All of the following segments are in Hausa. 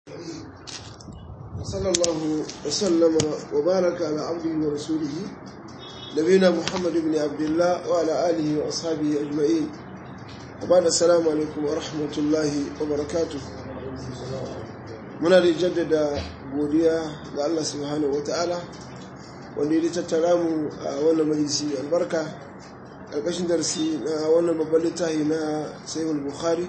صلى الله وسلم وبارك على عبده ورسوله نبينا محمد بن عبد الله وعلى آله وأصحابه أجمعين وبعد السلام عليكم ورحمة الله وبركاته muna da jaddada godiya ga Allah subhanahu wata'ala wanda ya tattara mu a wannan majalisi albarka ƙarƙashin darsi na wannan babban littafi na sahihul bukhari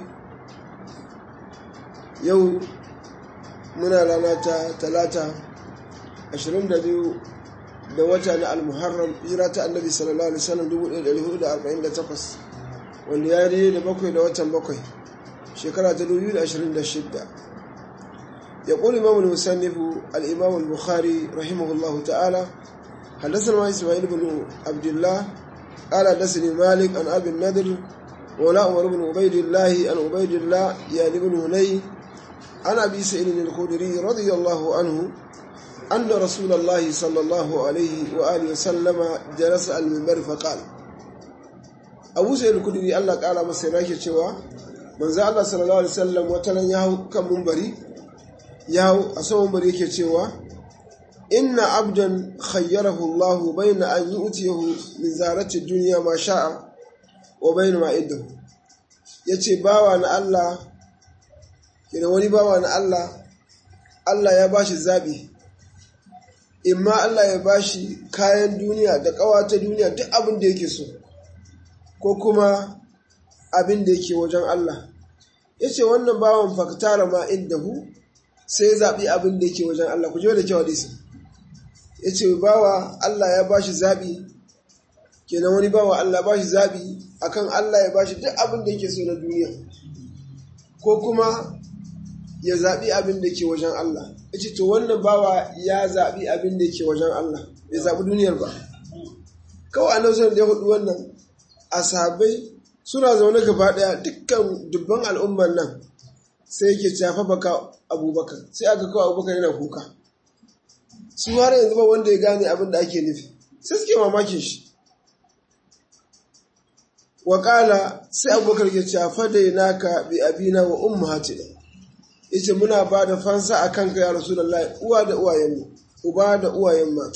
yau muna rana ta talata 22 da wata na almuharram hira ta annabi sallallahu alaihi wasallam 1448 wanda ya yi da bakwai da watan bakwai shekara ta 2026 يقول إمام المسنف الإمام البخاري رحمه الله تعالى حدثنا إسماعيل بن عبد الله قال حدثني مالك عن أبي النذر ولا عمر بن عبيد الله عن عبيد الله يعني بن هني عن أبي سعيد الخدري رضي الله عنه أن رسول الله صلى الله عليه وآله وسلم جلس على المنبر فقال أبو سعيد الخدري الله قال مسيراك شوى من زال الله صلى الله عليه وسلم وتلن يهو كم منبري yawo a saman bari yake cewa inna abdan khayyarahu Allah bayna an yu'tiyahu min zarati dunya ma sha'a wa bayna ma iddahu yace bawa na Allah kina wani bawa na Allah Allah ya bashi zabi imma Allah ya bashi kayan duniya da kawata duniya duk abin da yake so ko kuma abin da yake wajen Allah yace wannan bawan faktara ma iddahu sai ya zaɓi abin da yake wajen Allah ku ji da kyau hadisi ya ce bawa Allah ya ba shi zaɓi kenan wani bawa Allah ba shi zaɓi akan Allah ya ba shi duk abin da yake so na duniya ko kuma ya zaɓi abin da ke wajen Allah ya ce to wannan bawa ya zaɓi abin da ke wajen Allah ya zaɓi duniyar ba kawai annabi sallallahu da ya hudu wannan asabai suna zaune gaba ɗaya dukkan dubban al'umman nan sai yake cafa baka abubakar sai aka kawo abubakar yana kuka su har yanzu ba wanda ya gane abin da ake nufi sai suke mamakin shi wakala sai abubakar ya cafa da naka bi abina wa ummu hatina yace muna ba da fansa a kanka ya rasulullahi uwa da uwayen uba da uwayen mata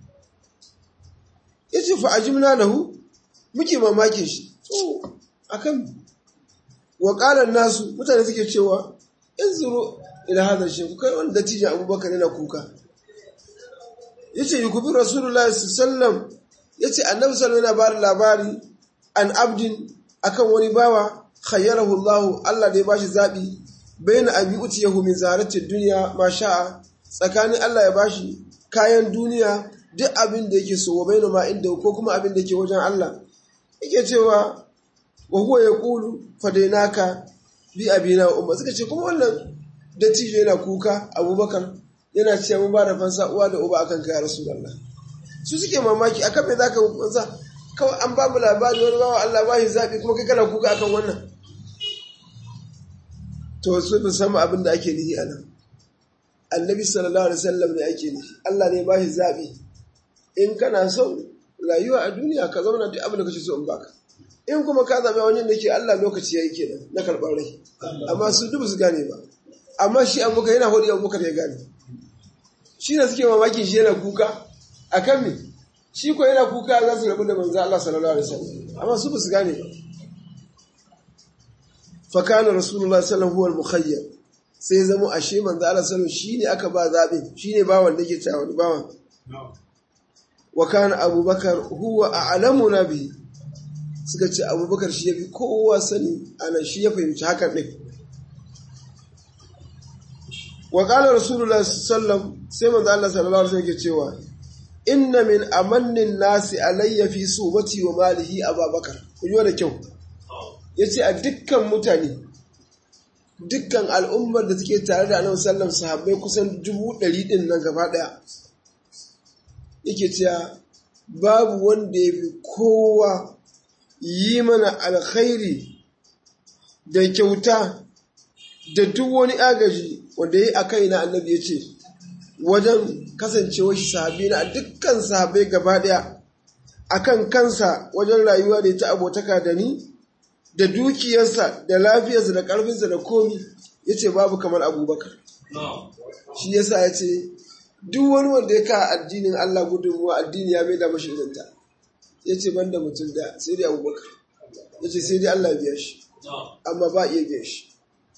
yace fa ajimna lahu muke mamakin shi to akan wakalan nasu mutane suke cewa in zuro ila hadar shi kai wani dattijan abubakar yana kuka ya ce yi kubi rasulullah sallam ya ce annabi sallam yana bada labari an abdin akan wani bawa khayyarahu Allah Allah da ya bashi zaɓi bayan an yi uti yahu min zaratin duniya ma sha'a tsakanin Allah ya bashi kayan duniya duk abin da yake so wa bayan ma inda ko kuma abin da yake wajen Allah yake cewa wa huwa yaqulu fadainaka bi abina wa umma suka ce kuma wannan dattijo yana kuka abubakar yana cewa mun ba da fansa uwa da uba akan kai rasulullah su suke mamaki akan me zaka fansa kawai an ba mu labari wani bawa Allah ba shi zabi kuma kai kana kuka akan wannan to su bin sama abin da ake nihi anan annabi sallallahu alaihi wasallam ne ake nihi Allah ne ba shi zabi in kana son rayuwa a duniya ka zauna duk abin da kace so in baka in kuma ka zaɓi wani da ke Allah lokaci ya yi kenan na karɓar rai amma su dubu su gane ba amma shi abubakar yana hudu abubakar ya gane shi ne suke mamakin shi yana kuka a kan me shi ko yana kuka za su rabu da manzo Allah sallallahu alaihi wasallam amma su ba su gane ba fa kana rasulullahi sallallahu alaihi wasallam mukhayyar sai zama ashe manzo Allah sallallahu shi ne aka ba zaɓin shi ne bawan da ke cewa wani bawan wa kana abubakar huwa a'lamuna bihi suka ce abubakar shi ya fi kowa sani ana shi ya fahimci hakan ɗin wa ƙalar rasulullah sallam sai manzo Allah sallallahu alaihi wasallam cewa inna min amannin nasi alayya fi subati wa malihi ababakar kun yi da kyau yace a dukkan mutane dukkan al'ummar da suke tare da annabi sallam sahabbai kusan dubu ɗari ɗin nan gaba ɗaya yake cewa babu wanda ya fi kowa yi mana alkhairi da kyauta da duk wani agaji wanda ya a kai na annabi ya ce wajen kasancewa shi sahabi na dukkan sahabai gaba daya akan kansa wajen rayuwa da ya ta abotaka da ni da dukiyarsa da lafiyarsa da ƙarfinsa da komi ya ce babu kamar abubakar shi yasa ya ce duk wani wanda ya ka addinin Allah gudunmuwa addini ya maida mashi idanta ya ce ban da mutum da sai dai abubakar ya ce sai dai Allah biya shi amma ba iya biya shi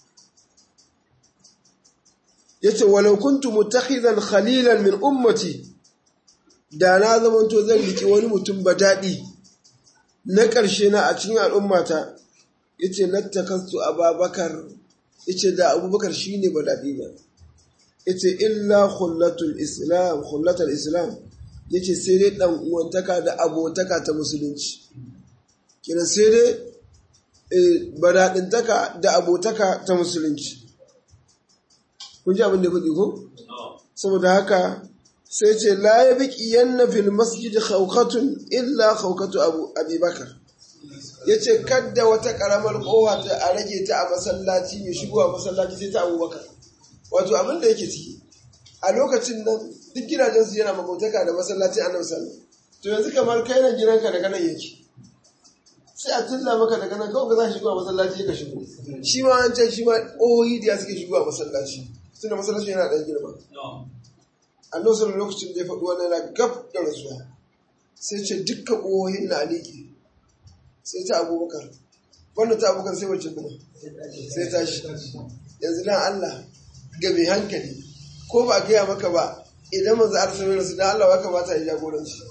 ya ce walau kuntu mutakhidan khalilan min ummati da na zamanto zan riki wani mutum ba daɗi na ƙarshe na a cikin al'ummata ya ce lattakastu ababakar ya ce da abubakar shi ne ba daɗi ba ya ce illa hullatul islam hullatul islam ya ce sai dai ɗan uwantaka da abotaka ta musulunci kina sai dai badaɗintaka da abotaka ta musulunci kun ji abin da faɗi ko? saboda haka sai ce la ya biki yanna fil masjid khawkatun illa khawkatu abu abubakar ya ce kadda wata karamar kowa ta a rage ta a masallaci mai shigo a masallaci sai ta abubakar wato abin da yake ciki a lokacin nan duk gidajen su yana makautaka da masallacin annabi sallallahu to yanzu kamar kai nan gidanka daga nan yake sai a tilla maka daga nan kawai za ka shigo a masallaci ka shigo shi ma an ce shi ma ƙohohi da suke shigo a masallaci tunda masallaci yana ɗan girma annabi sallallahu lokacin da ya faɗi wannan yana gab da rasuwa sai ce dukkan ƙohohin na aliki sai ta abubakar wannan ta abubakar sai wacce kuma sai tashi yanzu dan Allah ga mai hankali ko ba a gaya maka ba idan manzo arsalin rasu dan Allah ba kamata ya jagoranci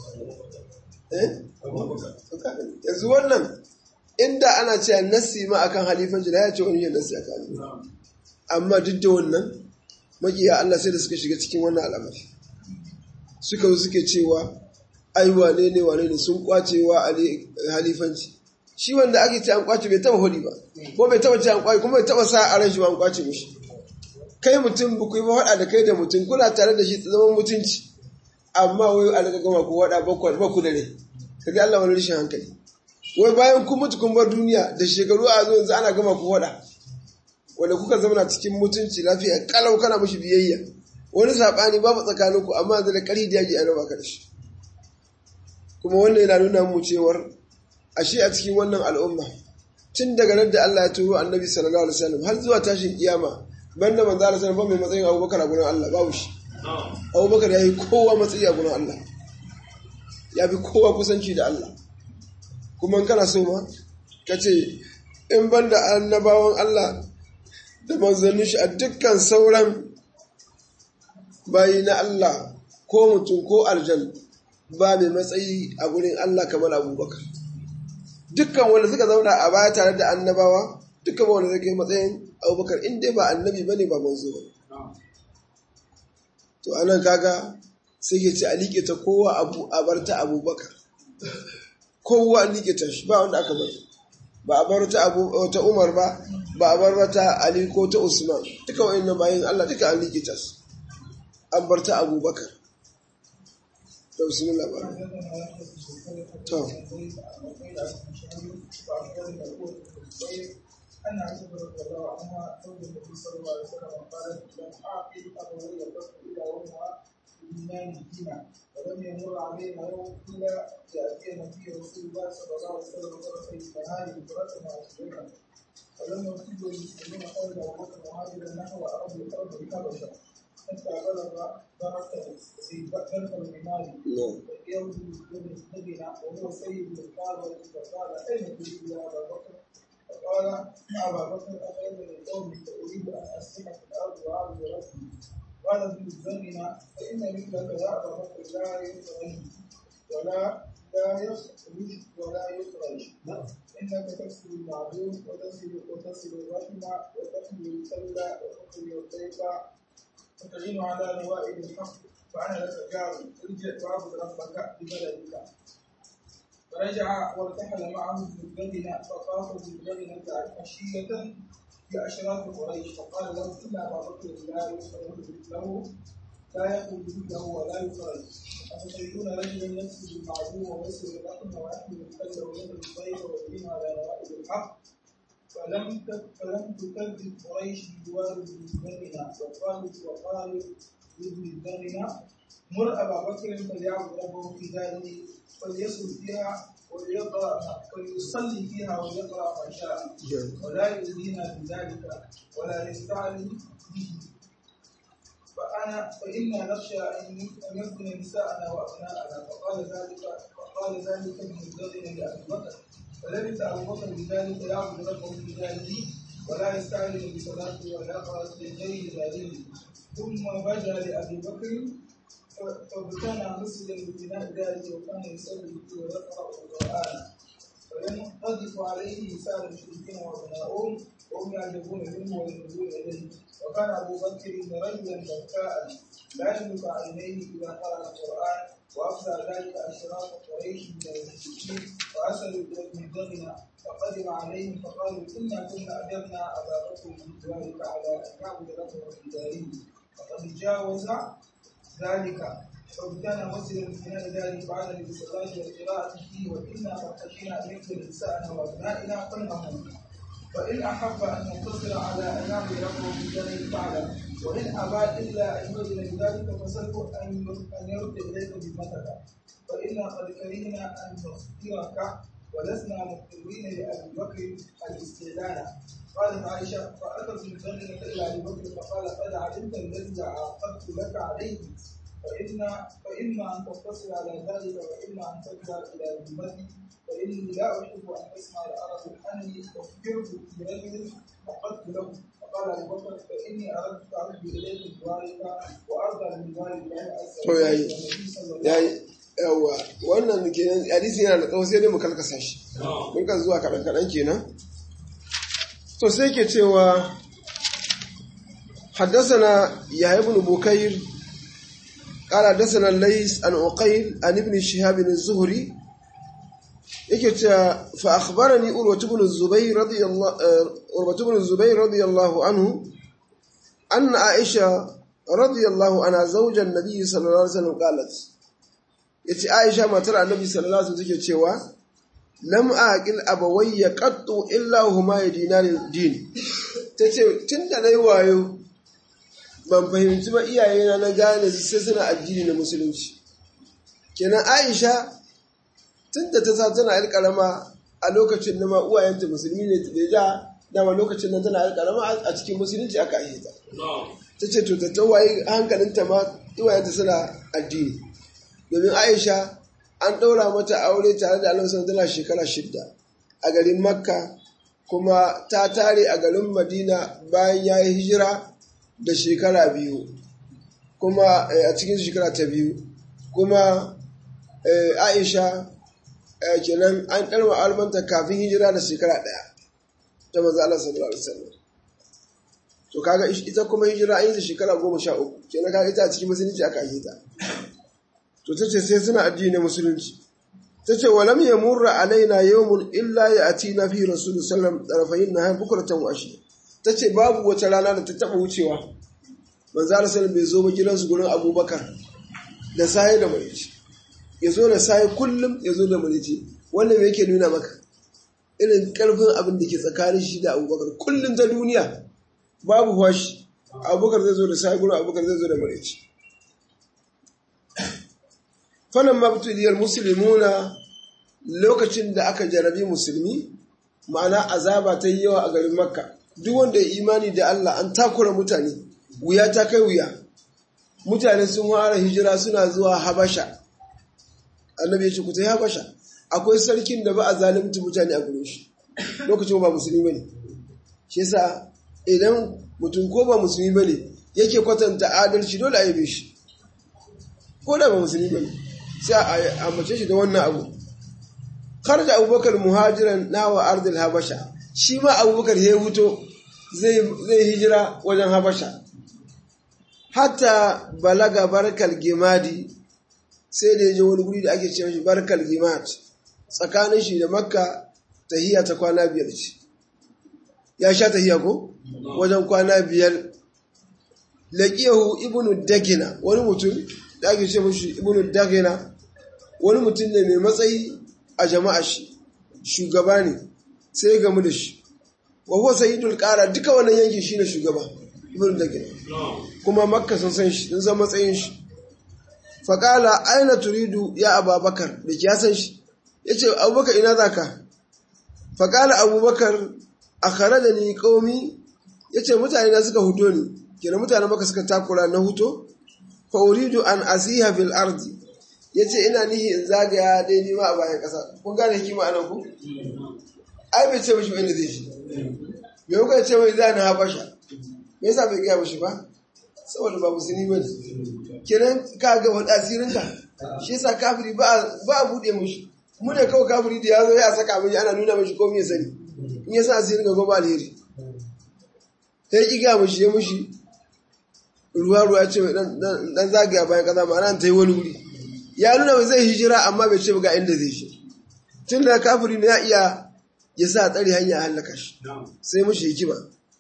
eh yanzu wannan inda ana cewa nasi ma akan halifanci da ya ce wani yin nasi akan amma duk da wannan makiya Allah sai da suka shiga cikin wannan al'amari suka zo suke cewa ai wane ne wane ne sun kwace wa halifanci shi wanda ake ce an kwace bai taba hudi ba ko bai taba ce an kwace kuma bai taba sa a ran shi ba an kwace mishi kai mutum ba ku yi ba da kai da mutum kuna tare da shi zaman mutunci amma wai a daga gama ku wada ba ku da rai kaga Allah wani rashin hankali wai bayan kun mutu kun bar duniya da shekaru a zo yanzu ana gama ku wada wanda kuka zama cikin mutunci lafiya kalau kana mishi biyayya wani sabani babu tsakanin ku amma yanzu da kari da yaji ana baka da shi kuma wannan yana nuna mu cewar ashe a cikin wannan al'umma tun daga nan da Allah ya turo annabi sallallahu alaihi wasallam har zuwa tashin kiyama banda manzo Allah sallallahu alaihi mai matsayin Abubakar a gurin Allah babu shi Abubakar yayi kowa matsayi a gurin Allah ya fi kowa kusanci da Allah kuma kana so ma ka ce in ban da annabawan Allah da manzannin shi a dukkan sauran bayi na Allah ko mutum ko aljan ba mai matsayi a gurin Allah kamar abubakar dukkan wanda suka zauna a baya tare da annabawa dukkan wanda zai kai matsayin abubakar in dai ba annabi bane ba manzo ba to anan kaga sai ke ce a liƙe ta kowa abu a bar ta abubakar kowa a liƙe ta shi ba wanda aka bar ba a bar ta abu ta umar ba ba a bar ta ali ko ta usman duka wa'annan bayan allah duka an liƙe ta su an bar ta abubakar to bismillah ba to أن عائشة رضي الله عنها زوج النبي صلى الله عليه وسلم قالت لم أعقل أبوي الرسل إلا وهما يؤمنان بهما ولم يمر علينا يوم إلا يأتينا فيه رسول الله صلى الله عليه وسلم طرفي النهار بكرة وعشرين ولم يصيب المسلمون قول أبو بكر مهاجرا نحو أرض الأرض الحبشة حتى بلغ درجة سيد بكر الإمام يوم المدينة وهو سيد القاضي فقال أين تريد يا أبا بكر؟ فقال يا ابا بكر اخير من قومي فاريد ان اسلم في الارض واعبد ربي قال ابن الزمن فان مثلك يا ابا بكر لا يخرج ولا لا يخرج ولا يخرج انك تكسب المعدوم وتصل وتصل الرحم وتحمل الكلا وتقري الضيف وتعين على نوائب الحق فانا لك جار ارجع واعبد ربك ببلدك فرجع وارتحل معه بالبدنة فطاف بالبدنة عشية في أشراف قريش فقال له إن أبا بكر لا يخرج له لا يخرج له ولا يخرج أفتريدون رجلا يكسب المعدوم ويسر الرحم ويحمل الكل ويد الطير ويدين على نوائب الحق فلم فلم تكذب قريش بجوار ابن البدنة وقالت وقالت لابن البدنة مر أبا بكر فليعبد ربه في داره فليصل فيها وليقرأ فليصلي فيها وليقرأ ما شاء ولا يؤذينا بذلك ولا يستعلي به فأنا فإنا نخشى أن يفتن نساءنا وأبناءنا فقال ذلك فقال ذلك ابن الزوجين لأبي بكر فلبث أبو بكر بذلك يعبد ربه بذلك ولا يستعجل بصلاته ولا يقرأ غير ذلك ثم بدا لأبي بكر فابتنى مسجدا ببناء ذلك وكان يصلي فيه ويقرأ القرآن فينقذف عليه نساء المشركين وابناؤهم وهم يعجبون منه وينظرون اليه وكان ابو بكر رجلا بكاء لا يملك عينيه اذا قرا القران وافزع ذلك اشراف قريش من المشركين وارسلوا الى ابن دغنه فقدم عليهم فقالوا انا كنا اجبنا ابا بكر من ذلك على ان يعبد ربه في داره فقد جاوز ذلك فابتنى مسجدا من ذلك بعد بالصلاه والقراءه فيه وانا قد خشينا ان يقتل نساءنا وابنائنا فلنهم فإن أحب أن ينتصر على أن يعبد ربه في ذلك فعلا وإن أبى إلا أن يؤذن بذلك فسله أن أن يرد إليك ذمتك فإنا قد كرهنا أن نخبرك ولسنا مضطرين لأبي بكر الاستعلان قالت عائشة فأتت من ذلك إلى أبي بكر فقال قد علمت الذي عاقبت لك عليه فإن فإما أن تقتصر على ذلك وإما أن ترجع إلى ذمتي فإني لا أحب أن تسمع العرب أني أخبرت برجل فقدت له فقال أبو بكر فإني أردت أرد إليك بوالك وأرضى من والد الله عز To yayi. yayi yawa wannan kenan hadisi yana da tsawo sai dai mu kalkasa shi mun kan zuwa kaɗan kaɗan kenan to sai ke cewa حدثنا يحيى بن بكير قال حدثنا الليث عن عقيل عن ابن شهاب الزهري yake cewa fa akhbarani urwatu ibn zubayr radiyallahu urwatu ibn zubayr radiyallahu anhu anna aisha radiyallahu anha zawjan nabiy sallallahu alaihi wasallam qalat yace aisha matar annabi sallallahu alaihi wasallam take cewa lam aqil abawayya qattu illa huma yadinani din tace tunda nayi wayo ban fahimci ba iyayena na gane sai suna addini na musulunci kenan aisha tunda ta sa tana yar karama a lokacin da ma uwayenta musulmi ne da ja dama lokacin nan tana yar karama a cikin musulunci aka yi ta ta ce to ta tawaye hankalinta ma uwayenta suna addini domin aisha an ɗaura mata aure tare da alonso tana shekara shidda a garin makka kuma ta tare a garin madina bayan ya yi hijira da shekara biyu kuma a cikin shekara ta biyu kuma aisha kenan an ɗarma almanta kafin hijira da shekara ɗaya ta maza Allah sallallahu alaihi wasallam to kaga ita kuma hijira an yi ta shekara goma sha uku kenan kaga ita a cikin musulunci aka yi ta to ta ce sai suna addinin musulunci ta ce walam ya murra alaina yawmun illa ya ati na fi rasulu sallam ɗarafayin na haifar bukuratan washi ta ce babu wata rana da ta taɓa wucewa manzo Allah sallam bai zo ba gidansu gurin abubakar da saye da marici ya zo da saye kullum ya zo da marici wannan me yake nuna maka irin karfin abin da ke tsakanin shi da abubakar kullum ta duniya babu washi abubakar zai zo da saye gurin abubakar zai zo da marici falon mabtuliyar musulmuna lokacin da aka jarabi musulmi ma'ana azaba ta yi yawa a garin makka duk wanda ya imani da Allah an takura mutane wuya ta kai wuya mutane sun fara hijira suna zuwa habasha annabi ya ce ku ta yi habasha akwai sarkin da ba a zalimta mutane a gurin shi lokacin ba musulmi bane shi yasa idan mutum ko ba musulmi bane yake kwatanta adalci dole a yabe shi ko da ba musulmi bane sai a mace shi da wannan abu kar da abubakar muhajiran nawa ardil habasha shi ma abubakar ya huto zai hijira wajen habasha hatta balaga barkal gimadi sai da ya je wani guri da ake ce shi barkal gimad tsakanin shi da makka tahiya ta kwana biyar ce ya sha tahiya ko wajen kwana biyar laqiyahu ibnu dagina wani mutum da ake ce mashi ibnu dagina wani mutum ne mai matsayi a jama'a shi shugaba ne sai ya gamu da shi wa huwa sayyidul qara duka wannan yankin shine shugaba ibnu dagina kuma makka sun san shi sun san matsayin shi fa qala aina turidu ya ababakar da ya san shi yace abubakar ina zaka fa qala abubakar akhrajani qaumi yace mutane na suka hudo ni kenan mutane maka suka takura na huto fa uridu an asiha fil ardi yace ina nihi in zagaya dai nima a bayan kasa kun gane hikima anan ku ai bai ce mishi wanda zai shi me kuka ce mai za na habasha me yasa bai gaya mishi ba saboda ba musulmi ba ne kenan ka ga wani asirin ka shi yasa kafiri ba a buɗe mishi mu ne kawai kafiri da ya zo ya saka mishi ana nuna mishi komai ya sani in ya sa asirin ka goma alheri sai ki ga mishi ya mishi ruwa ruwa ce mai dan zagaya bayan kaza ma'ana ta yi wani wuri ya nuna mai zai hijira amma bai ce ga inda zai shi tun da kafiri ne ya iya ya sa tsari hanya a hallaka shi sai mushi hikima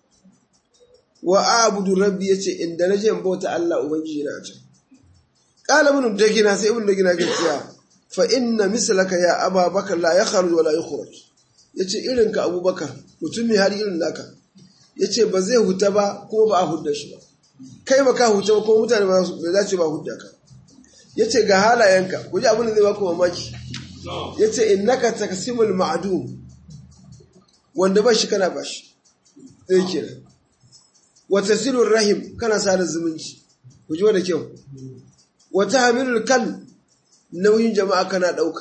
wa abudu rabbi yace inda na je bauta Allah ubangiji na can qala ibn dagina sai ibn dagina ke cewa fa inna mislaka ya ababakar la yakhruj wa la yukhraj yace irin ka abubakar mutum mai har irin naka yace ba zai huta ba kuma ba a hudda shi ba kai ba ka huta ba kuma mutane ba za su ba hudda ka yace ga halayenka ku ji abin da zai baku mamaki yace innaka taqsimul ma'dum wanda ba shi kana ba shi ɗaya kenan wata silur rahim kana sada zumunci ku ji da kyau wata hamilul kan nauyin jama'a kana ɗauka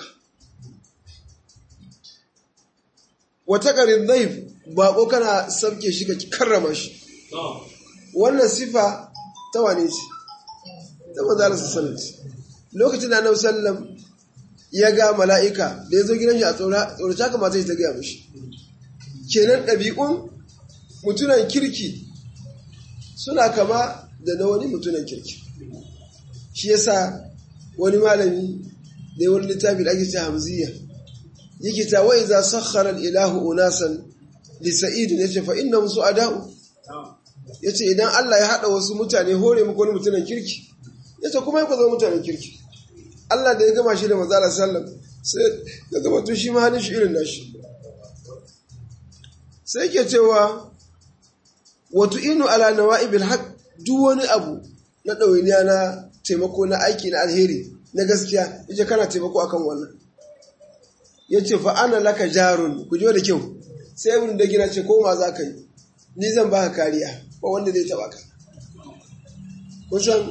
wata ƙarin zaif baƙo kana sabke shi ka karrama shi wannan sifa ta wane ce ta mazalar sassanci lokacin da annabi sallam ya ga mala'ika da ya zo gidan shi a tsorata kamata ta gaya mashi kenan ɗabi'un mutunan kirki suna kama da na wani mutunan kirki shi yasa wani malami da yi wani littafi da ake ce hamziya yake ta wai za sakhara ilahu unasan li sa'idin yace fa inna musu ada'u yace idan Allah ya hada wasu mutane hore muku wani mutunan kirki yace kuma ku zama mutanen kirki Allah da ya gama shi da manzo sallam sai ya zama to shi ma hannun shi irin nashi sai ke cewa wato inu ala nawa'ibil haq duk wani abu na ɗawainiya na taimako na aiki na alheri na gaskiya yace kana taimako akan wannan yace fa ana laka jarun ku da kyau sai ibn da gina ce koma za ka yi ni zan baka kariya ba wanda zai taba ka kun san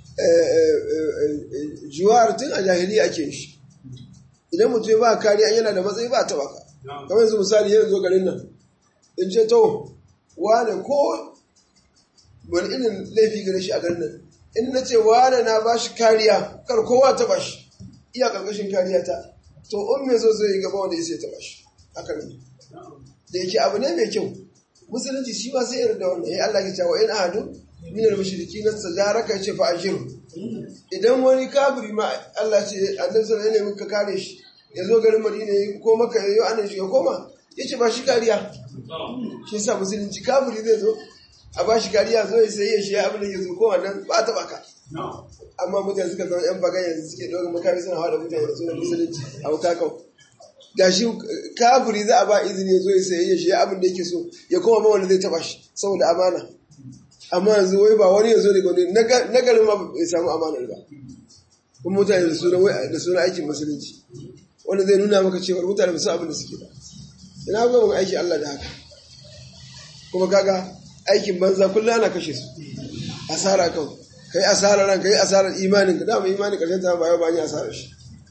juwar tun a jahiliya ake shi idan mutum ya ba kariya yana da matsayi ba taba ka kamar yanzu misali yanzu zo garin nan in ce to wane ko wani irin laifi gare shi a garin nan in na ce wane na ba shi kariya kar kowa ta ba shi iya karkashin kariya ta to in me zo zai gaba wanda ya sai ta ba shi haka ne da yake abu ne mai kyau musulunci shi ma sai irin da wannan ya Allah ya ce wa in ahadu min al-mushriki nan sajaraka ce fa ajiru idan wani kafiri ma Allah ce annabi sallallahu alaihi wasallam ka kare shi ya zo garin Madina ko maka yayo annabi shi ya koma yace ba shi kariya shi sa musulunci kafiri zai zo a ba shi kariya zo ya sai ya shi abin da ya zo ko wannan ba ta baka amma mutane suka zama yan bagan yanzu suke ɗaukar makami suna hawa da mutane da sunan musulunci a bukakau ga shi kafiri za a ba izini ya zo ya sai ya shi abin da yake so ya koma ma wanda zai taba shi saboda amana amma yanzu wai ba wani ya zo daga wani na garin ma bai samu amanar ba kuma mutane da suna da suna aikin musulunci wanda zai nuna maka cewa mutane ba su abin da suke ba ina ga mun aiki Allah da haka kuma kaga aikin banza kullum ana kashe su asara kawai kai asarar ran kai asarar imanin ka dama imanin karshen ta ba yau ba ni asarar shi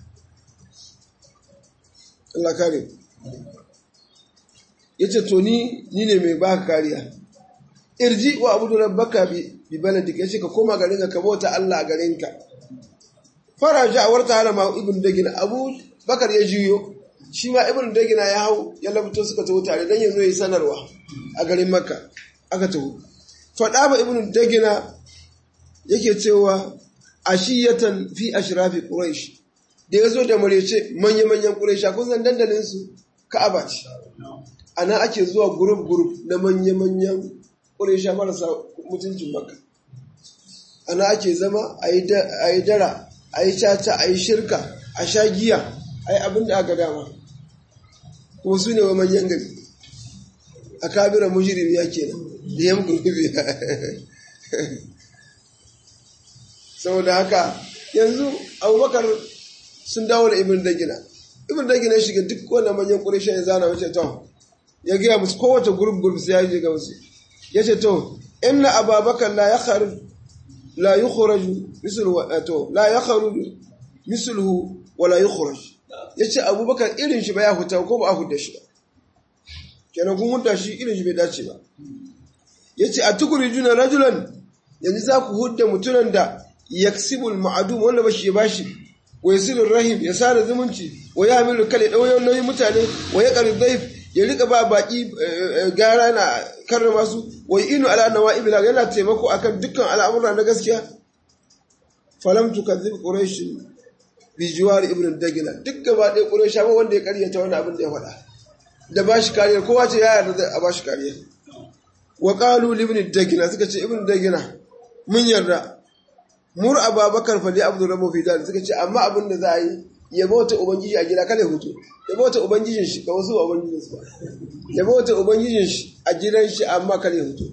Allah kare yace to ni ni ne mai baka kariya irji wa abudu rabbaka bi bi baladika yace ka koma garin ka bauta Allah a garin ka faraja warta hada ma ibn dagina abu bakar ya juyo shi ma ibn dagina ya hau ya labto suka tawo tare dan yazo yi sanarwa a garin makka aka tawo fada ba ibn dagina yake cewa ashiyatan fi ashrafi quraish da yazo da marece manya manyan quraisha kun san dandalin su ka'aba ce ana ake zuwa group group na manya manyan quraisha marasa mutuncin makka ana ake zama ayi dara ayi caca ayi shirka a sha giya ai abin da aka dama kuma su ne wa manyan gari a kabiran mujirimi ya kenan da yan gurbi saboda haka yanzu abubakar sun dawo da ibn dagina ibn dagina shiga duk wanda manyan ƙurisha ya zana wace to ya gaya musu kowace gurub gurub sai ya yi ga musu ya ce to inna ababakar la ya kharu la yukhraju misluhu to la yakhruju misluhu wa la yukhraj yace abubakar irin shi ba ya huta ko ba a hudda shi ba kenan kun hudda shi irin shi bai dace ba yace atukhrijuna rajulan yanzu za ku hudda mutunan da yaksibul ma'adum wanda ba shi ba shi wa yasilur rahim ya sada zumunci wa yahmilu kal dauyon nauyin mutane wa yaqri dhaif ya rika ba baki gara na karrama su wa inu ala nawaib la yana taimako akan dukkan al'amura na gaskiya falam tukadzib quraish bi jiwar ibn dagila duk gaba ɗaya quraish ba wanda ya karyata wannan abin da ya faɗa da bashi kariya kowa ce ya yarda a bashi kariya wa qalu li ibn dagila suka ce ibn dagila mun yarda mur ababakar fali abdu rabu fi dal suka ce amma abin da za a yi ya bauta ubangiji a gida kada hutu ya bauta ubangijin shi ga wasu ubangijin su ya bauta ubangijin shi a gidan shi amma kada hutu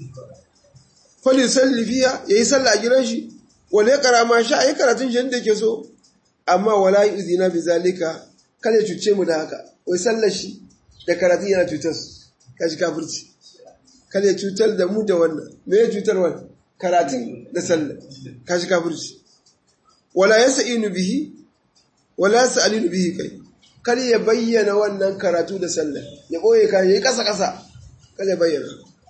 fali salli fiya yayi sallah a gidan shi wala yaqra ma sha ayi karatun shi yadda yake so amma wala yuzina bi zalika kada ya cuce mu da haka wai sallar shi da karatun yana cutar su kaji kafirci kada ya cutar da mu da wannan me ya cutar wannan karatun da sallah kashi kafirci wala yas'inu bihi wala yas'alinu bihi kai kar ya bayyana wannan karatu da sallah ya boye kai yayi kasa kasa kar ya bayyana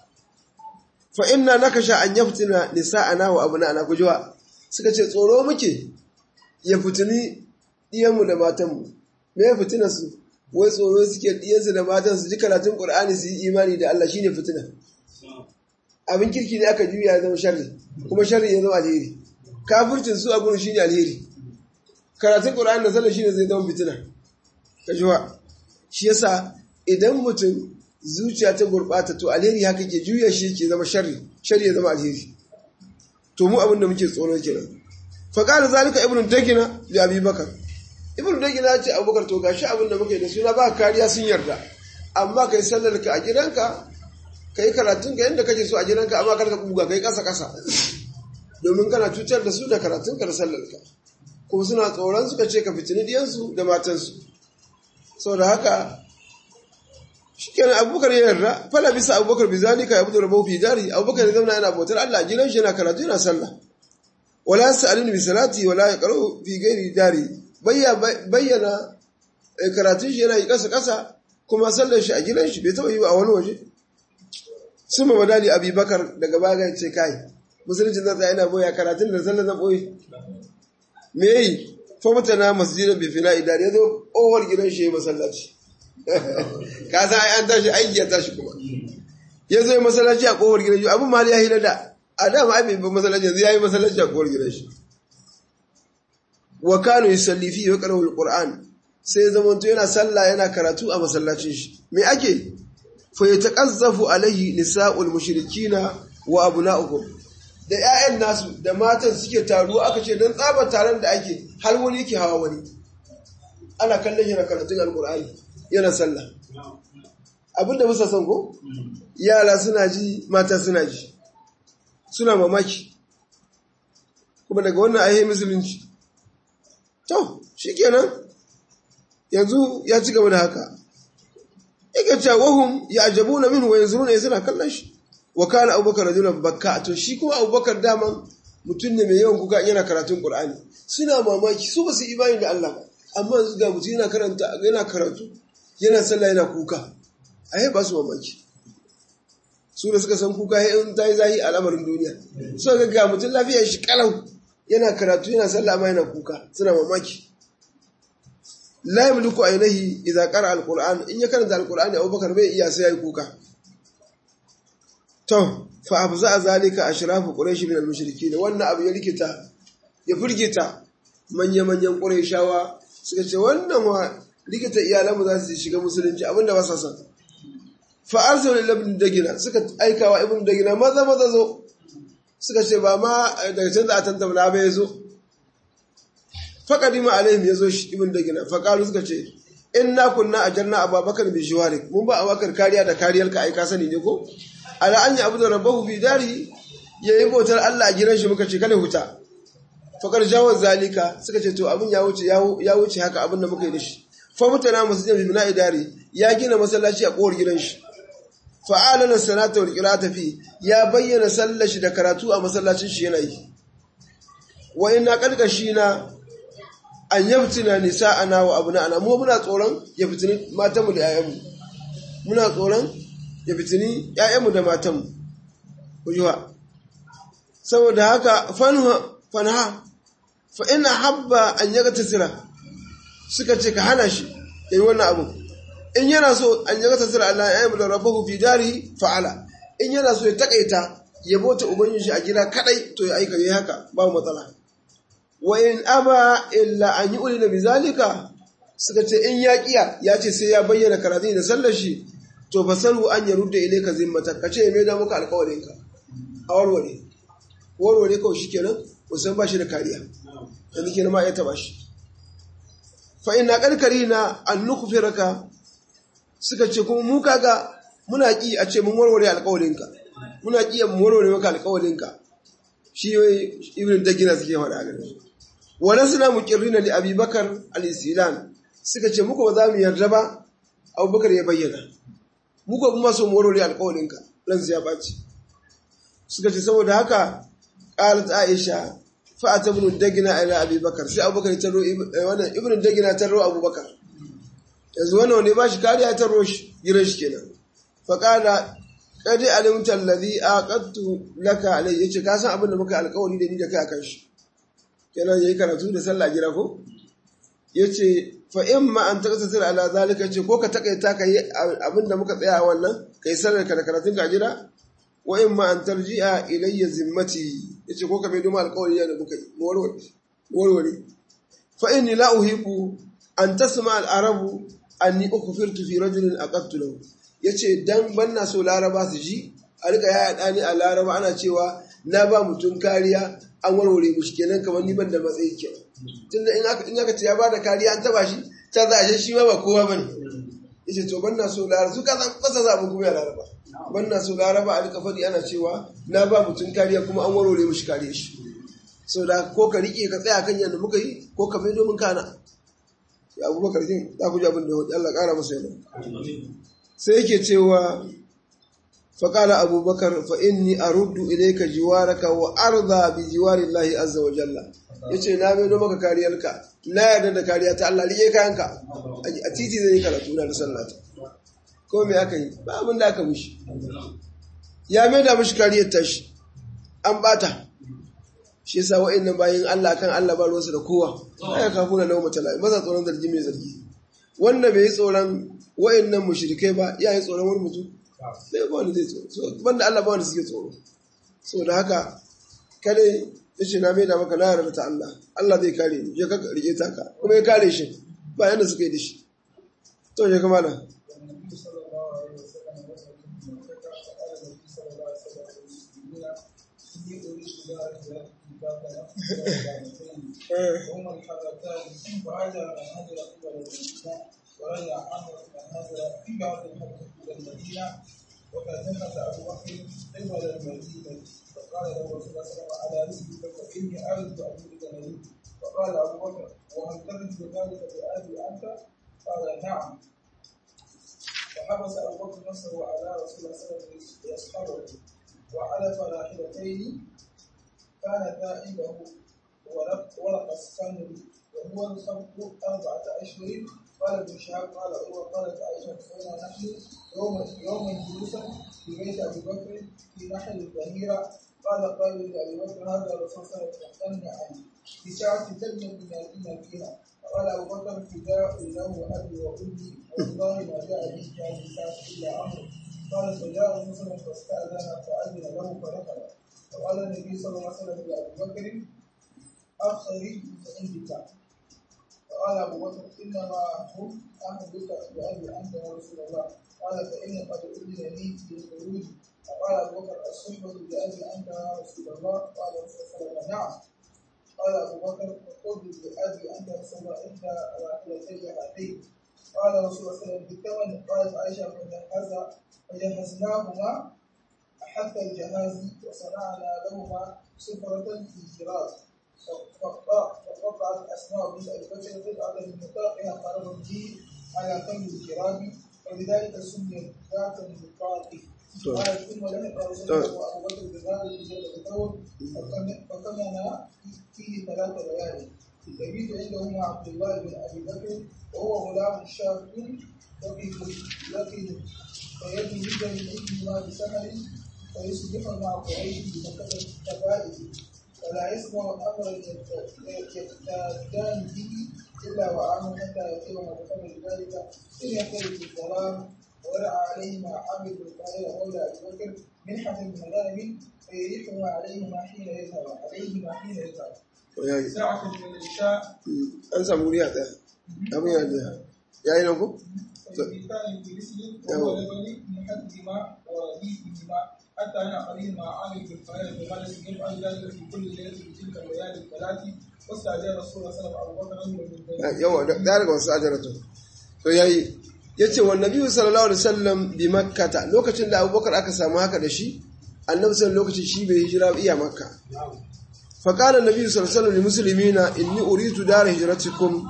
fa inna nakasha an yaftina nisa'ana wa abna'ana kujwa suka ce tsoro muke ya fitini diyanmu da matanmu me ya fitina su wai tsoro suke diyansu da matan su ji karatun qur'ani su yi imani da Allah shine fitina abin kirki ne aka juya ya zama sharri kuma sharri ya zama alheri kafircin su a gurin shi ne alheri karatun ƙura'an da sallar shi ne zai zama fitina ka jiwa shi yasa idan mutum zuciya ta gurɓata to alheri haka ke juya shi ke zama sharri sharri ya zama alheri to mu abin da muke tsoro kenan fa qala zalika ibnu dagina li abi bakar ibnu dagina ya ce abubakar to gashi abin da muke da suna ba kariya sun yarda amma kai sallar ka a gidanka ka yi karatun ka yadda kake so a gidanka amma karka buga ka yi ƙasa-ƙasa domin kana cutar da su da karatunka da sallarka kuma suna tsoron suka ce ka fitini diyansu da matansu sau da haka shi kenan abubakar ya yarda fala bisa abubakar bi zalika ya fito da baufi dari abubakar ya zauna yana bautar allah gidan shi yana karatu yana sallah wala ya sa'alin bi salati wala ya karo fi gairi dari bayyana karatun shi yana yi ƙasa-ƙasa kuma sallar shi a gidan shi bai taɓa yi a wani waje sun ma madali abubakar daga baya ce kai musulunci zan tsaye na boya karatun da sallar zan boye me yi famata na masjidin bifina idan ya zo owar gidan shi ya masallaci ka san ai an tashi aiki ya tashi kuma ya zo ya masallaci a kowar gidan shi abin ma ya hila da a dama ai bai masallaci yanzu ya yi masallaci a kowar gidan shi wa kanu yusalli fi wa qara'u alquran sai zaman to yana sallah yana karatu a masallacin shi me ake fayataqazzafu alaihi nisa'ul mushrikina wa abna'uhum da ƴaƴan nasu da matan suke taruwa aka ce dan tsaba taron da ake har wani yake hawa wani ana kallon yana karatun alqur'ani yana sallah abinda musa san ko yara suna ji mata suna ji suna mamaki kuma daga wannan ayi musulunci to shikenan yanzu ya ci gaba da haka yake cewa wahum ya ajabu na min wa yanzu ne suna kallon shi wa kana abubakar rajulan bakka to shi kuma abubakar daman mutum ne mai yawan kuka yana karatun qur'ani suna mamaki su ba su imani da Allah ba amma yanzu ga mutum yana karanta yana karatu yana sallah yana kuka ai ba su mamaki su da suka san kuka in ta yi zahi al'amarin duniya so ga ga mutum lafiyar shi kalau yana karatu yana sallah amma yana kuka suna mamaki la yamliku ainihi idza qara alquran in ya karanta alqur'ani abubakar bai iya sai yayi kuka to fa afza zalika ashrafu quraish min almushrikin wannan abu ya rikita ya furgita manya manyan quraishawa suka ce wannan wa rikita iyalanmu za su shiga musulunci abinda ba sa san fa arsalu ibn dagina suka aikawa ibn dagina maza maza zo suka ce ba ma daga can da a tantabla ba ya zo faƙadima alaihim ya zo shi ibn dagina faƙalu suka ce in na kunna a janna abubakar bi shiwarik mun ba abubakar kariya da kariyar ka ai ka sani ne ko ala an yi abu da rabbahu fi dari ya yi bautar Allah a gidan shi muka ce kada huta faƙar jawon zalika suka ce to abin ya wuce ya wuce haka abin da muka yi da shi fa mutana masjidin bi bina'i dari ya gina masallaci a kowar gidan shi fa'alana sanata wal qira'ata fi ya bayyana sallar shi da karatu a masallacin shi yana yi wa ina karkashi na an yaftina nisa'ana wa abna'ana mu muna tsoron ya fitini matanmu da 'ya'yanmu muna tsoron ya fitini 'ya'yanmu da matanmu kujuwa saboda haka fanha fa ina habba an yaga tasira suka ce ka hana shi ya yi wannan abu in yana so an yaga tasira Allah ya yi da rabbahu fi dari fa'ala in yana so ya takaita ya bota ubangiji a gida kadai to ya aika yi haka ba matsala wa in aba illa an yi ulina bizalika suka ce in ya kiya ya ce sai ya bayyana karatun da sallar shi to fasalu an ya rudda ilaika zimmata ka ce mai da muka alƙawarinka a warware warware kawai shi kenan musan ba shi da kariya yanzu kenan ma ya taba shi fa ina karkari na an nukufiraka suka ce kuma mu kaga muna ki a ce mun warware alƙawarinka muna ki mu warware maka alƙawarinka shi ibn dagina suke faɗa a gare wa nasna muqirrina li abubakar al-isilan suka ce muku ba za mu yarda ba abubakar ya bayyana muku kuma so mu warware alƙawarinka ransu ya ɓaci suka ce saboda haka qalat aisha fa atabnu dagina ila abubakar sai abubakar ta ro wannan ibn dagina ta ro abubakar yanzu wannan ne ba shi kariya ta ro shi gidan shi kenan fa qala qad alimta alladhi aqadtu laka alai yace ka san abin da muka alƙawari da ni da kai akan shi kenan yayi karatu da sallah gida ko yace fa imma an taqtasir ala zalika ce ko ka takaita kai abin da muka tsaya wannan kai sallar ka da karatun ka gida wa imma an tarji'a ilayya zimmati yace ko ka bai duma alƙawari da muka yi warware fa inni la uhibu an tasma al-arabu anni ukhfirtu fi rajulin aqadtu lahu yace dan banna so laraba su ji a rika yaya dani a laraba ana cewa na ba mutum kariya an warware mushi kenan kamar ni ban da matsayi kenan tunda in aka in aka ce ya bada kariya an taba shi ta za a shi ma ba kowa bane yace to banna so laraba su ka san kasa za mu kuma ya laraba banna so laraba a rika fadi ana cewa na ba mutum kariya kuma an warware mushi kariya shi sau da ko ka rike ka tsaya kan yadda muka yi ko ka mai domin kana ya abubakar jin za ku ji abin da hudu Allah ƙara masa yana sai yake cewa faƙala abubakar fa inni aruddu ilayka jiwaraka wa arda bi jiwari Allah azza wa jalla yace na mai maka kariyarka na yarda da kariya ta Allah rike kayanka a titi zai yi karatu na da sallata ko me aka yi ba abin da aka mishi ya mai da mishi kariyar tashi an bata shi yasa wa'annan bayin Allah kan Allah ba ruwansu da kowa ai ka funa lawa mutala maza tsoron zargi mai zargi wanda bai yi tsoron wa'annan mushrikai ba ya yi tsoron wani mutum sai ba wanda zai tsoro so banda Allah ba wanda suke tsoro so da haka kada yace na mai da maka na yarda ta Allah Allah zai kare ni je ka rike ta ka kuma ya kare shi ba yanda suka yi da shi to je kuma nan هم الحرتان وهذا من هجر قبل المدينة ورجع عمرو من هجر في بعض الحج إلى المدينة وقد نفث أبو بكر قبل المدينة فقال له رسول الله صلى الله عليه وسلم على رسلك فإني أرد أن أريد المدينة فقال أبو بكر وهل ترد ذلك بأبي أنت؟ قال نعم فحبس أبو بكر نفسه على رسول الله صلى الله عليه وسلم يصحبه وعلف راحلتين كانتا عنده ورق السمر وهو الخمر أربعة أشهر قال ابن شهاب قال عروة قالت عائشة كنا نحن يوما يوما جلوسا في بيت أبي بكر في نحل الظهيرة قال قال لأبي بكر هذا الرسول صلى الله عليه وسلم عن بساعة تبني من المدينة قال أبو بكر فداء له أبي وأمي والله ما جاء به هذه الساعة إلا عمرو قال فجاء مسلم فاستأذن فأذن له فدخل فقال النبي صلى الله عليه وسلم لأبي بكر أخرج عندك فقال أبو بكر إنما هم أهلك بأبي أنت يا رسول الله قال فإني قد أذن لي بالخروج فقال أبو بكر الصحبة بأبي أنت يا رسول الله قال رسول الله صلى الله عليه وسلم نعم قال أبو بكر فخذ بأبي أنت يا رسول الله إحدى راحلتي هاتين قال رسول الله صلى الله عليه وسلم بالثمن قالت عائشة فجهز فجهزناهما حتى الجهاز وصنعنا لهما سفرة في جراس فقطعت أسماء بنت أبي بكر قطعة من نطاقها قرب به على فم الكرام فبذلك سميت ذات النطاق to قال ثم لحق رسول الله وابو بكر بغار بجبل ثور فكمن فيه ثلاث ليالي يبيت عنده مع عبد الله بن ابي بكر وهو غلام شاب يقف يقف فيبني جدا من ابنهما بسحر فيصبح مع قريش بمكة الكبائر ولا يسمع امرا يقتدان به الا وعنه حتى يقيم بقدر ذلك ان يختلف في الظلام ورعى عليهما عامر بن طاهر مولى ابي بكر منحة من غنم فيريحها عليهما حين يذهب عليهما حين يذهب yayi ساعة من العشاء an samu wuri a ɗaya abin ya da yayi nan ko فيبيتان في رسل وهو لبني محدهما ورديئهما حتى انا قريب مع عامر بن طاهر بغنم يفعل ذلك في كل ليلة من تلك الليالي الثلاث واستأجر رسول الله صلى الله عليه وسلم ابو بكر رجلا من بني yawa da daga wasu ajaratu to yayi yace wa nabiyyu sallallahu alaihi wasallam bi makkata lokacin da abubakar aka samu haka da shi annabi sallallahu lokacin shi bai hijira iya makka fa qala nabiyyu sallallahu alaihi wasallam lil muslimina inni uridu dar hijratikum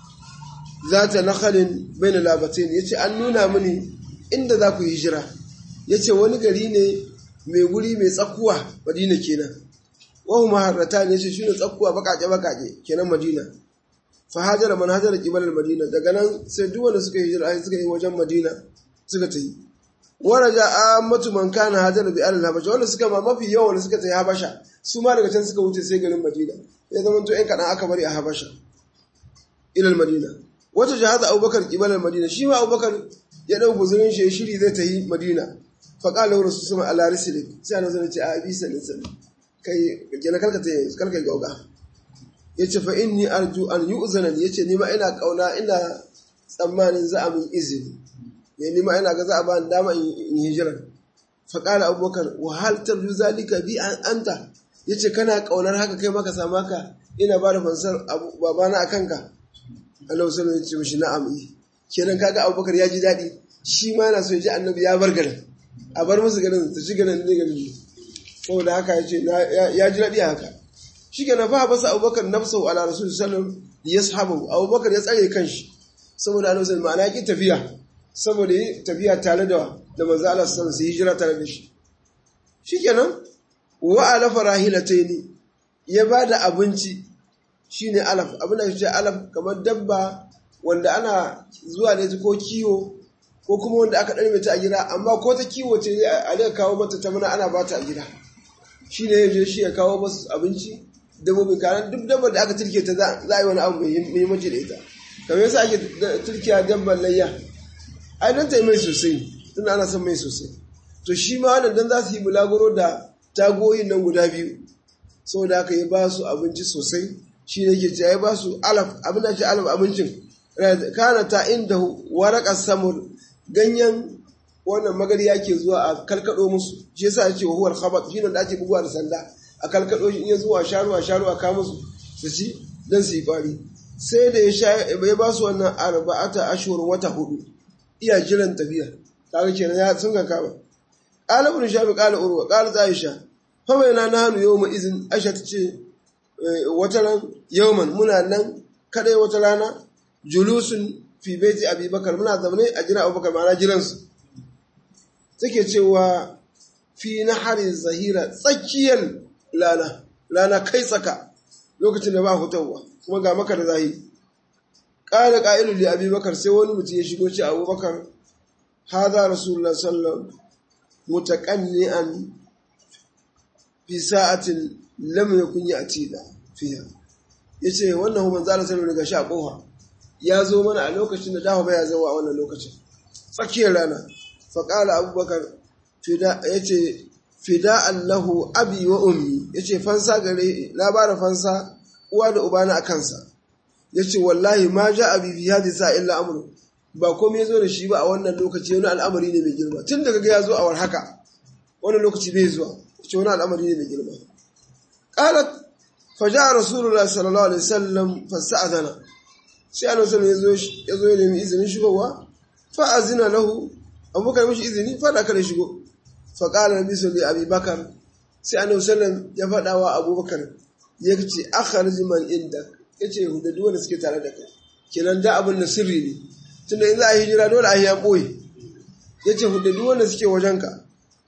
zata nakhalin bain labatain yace an nuna mini inda za ku hijira yace wani gari ne mai guri mai tsakuwa madina kenan wa huma harratan yace shine tsakuwa bakake bakake kenan madina fahajara man hajara kibalar madina daga nan sai duk wanda suka yi hijira suka yi wajen madina suka ta yi waraja ammatu man kana hajara bi alal habasha wanda suka ma mafi yawan wanda suka ta yi habasha su ma daga can suka wuce sai garin madina ya zama to yan kaɗan aka bari a habasha ilal madina wata jahaza abubakar kibalar madina shi ma abubakar ya ɗau guzurin shi ya shiri zai ta yi madina faƙala wa rasu sama ala risilin sai ana zana ce a bisa nisan kai gina kalkata kalkai gauga ya ce fa inni arju an yi uzanan ya ce nima ina kauna ina tsammanin za a min izini ya nima ina ga za a ba dama in hijirar faƙala abubakar wahal tarju zalika bi an anta ya ce kana kaunar haka kai maka samu haka ina ba da fansar babana a kanka Allah sallallahu ya ce mishi na'am yi kenan kaga abubakar ya ji daɗi shi ma yana so ya ji annabi ya bar garin a bar musu garin ta ci garin ne garin saboda haka ya ce ya ji daɗi haka shi ke na fa basa abubakar nafsau ala rasul sallam ya sahabu abubakar ya tsare kanshi saboda annabi sallam ma'ana ki tafiya saboda yi tafiya tare da da manzo Allah sallallahu alaihi hijira tare da shi shikenan wa alafa rahilataini ya bada abinci shine alaf abin da ce alaf kamar dabba wanda ana zuwa da ko kiwo ko kuma wanda aka ɗarme ta a gida amma ko ta kiwo ce a daga kawo mata ta mana ana ba ta a gida shi ne ya je shi ya kawo masu abinci dabbobin kanan duk dabbar da aka turke ta za a yi wani abu muhimmanci da ita kamar yasa ake turkiya dabbar layya ai don ta yi mai sosai tun ana son mai sosai to shi ma wannan dan za su yi bulaguro da tagoyin nan guda biyu saboda haka ya ba su abinci sosai shi ne ke ce ya ba su alaf abin da ke alaf abincin kana ta inda waraka samur ganyen wannan magariya ke zuwa a kalkado musu shi yasa ya ce wa huwar khabat shi ne da ake buguwa da sanda a kalkado shi in ya zuwa sharu a sharu a kawo musu su ci dan su yi kwari sai da ya sha ya ba su wannan arba'ata ashhur wata hudu iya jiran tafiya kaga kenan ya sun ga kaba qala ibn shafi qala urwa qala aisha fa bayna nahnu yawma izin aisha tace wata ran yawman muna nan kadai wata rana julusun fi baiti abubakar muna zaune a jira abubakar ma'ana jiransu take cewa fi nahari zahira tsakiyar lana lana kai tsaka lokacin da ba hutawa kuma ga maka da zahiri ƙara ƙa'ilu da abubakar sai wani mutum ya shigo ce abubakar haza rasulullah sallam mutaƙanni'an fi sa'atin lam yakun ya'tina fiha yace wannan hu manzo Allah sallallahu alaihi wasallam daga sha koha ya zo mana a lokacin da dafa baya zama a wannan lokacin tsakiyar rana faƙala abubakar ya ce fida allahu abi wa ummi ya ce fansa gare na ba da fansa uwa da ubana a kansa ya ce wallahi ma ja abi fi hadi sa illa amru ba komai ya zo da shi ba a wannan lokaci wani al'amari ne mai girma tun daga ya zo a war haka wannan lokaci bai zuwa ya ce wani al'amari ne mai girma qalat faja rasulullah sallallahu alaihi wasallam fasa'adana sai annabi sallallahu ya zo ya nemi izinin shigowa fa azina lahu abubakar mishi izini fa da kare shigo fa qala nabi sallallahu alaihi bakar sai annabi sallallahu ya faɗa wa abubakar ya ce akhrij man inda yace da duk wanda suke tare da kai kenan da abin da sirri ne tunda in za a hijira dole a yi ya boye yace da duk wanda suke wajenka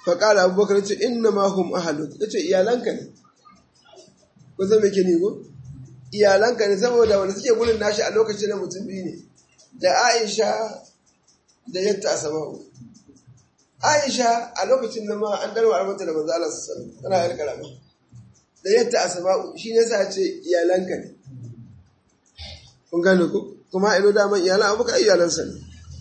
faƙala abubakar ce inna ma hum ahaluk ya ce iyalanka ne ko zan me ke ne ko iyalanka ne saboda wanda suke gudun nashi a lokacin na mutum biyu ne da aisha da yatta asama'u aisha a lokacin na ma an darwa mata da manzo Allah sallallahu alaihi tana yar karama da yatta asama'u shi ne sa ce iyalanka ne kun gane ko kuma ilo daman iyalan abubakar iyalansa ne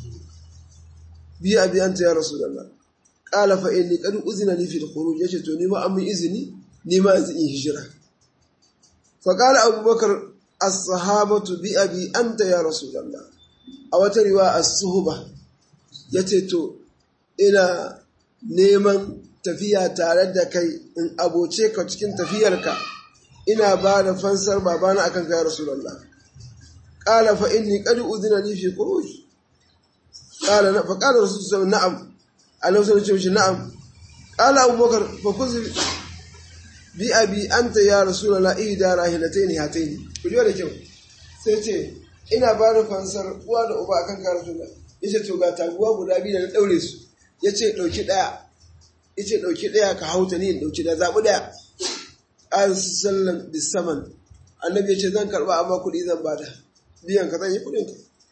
biya biyan ta ya rasulullah qala fa inni qad uzina li fi al-khuruj yace to ni ma an mun izini ni ma zan yi hijira fa qala abubakar as-sahabatu bi abi anta ya rasulullah a wata riwa as-suhba yace to ina neman tafiya tare da kai in aboce ka cikin tafiyarka ina ba da fansar babana akan kai rasulullah qala fa inni qad uzina li fi khuruj qala fa qala rasulullah na'am Allah sai ce mishi na'am qala abubakar fa kuzi bi abi anta ya rasulullah ida rahilataini hataini ku ji da kyau sai ce ina ba da fansar uwa da uba akan ka rasulullah yace to ga taguwa guda biyu da na daure su yace dauki daya yace dauki daya ka hauta ni in dauki daya zabi daya an sallam bisaman annabi yace zan karba amma kudi zan bada biyan ka zan yi kudin ka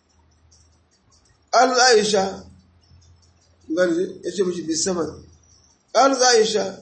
al aisha gani ya ce mishi bisaman ƙalu za a yi sha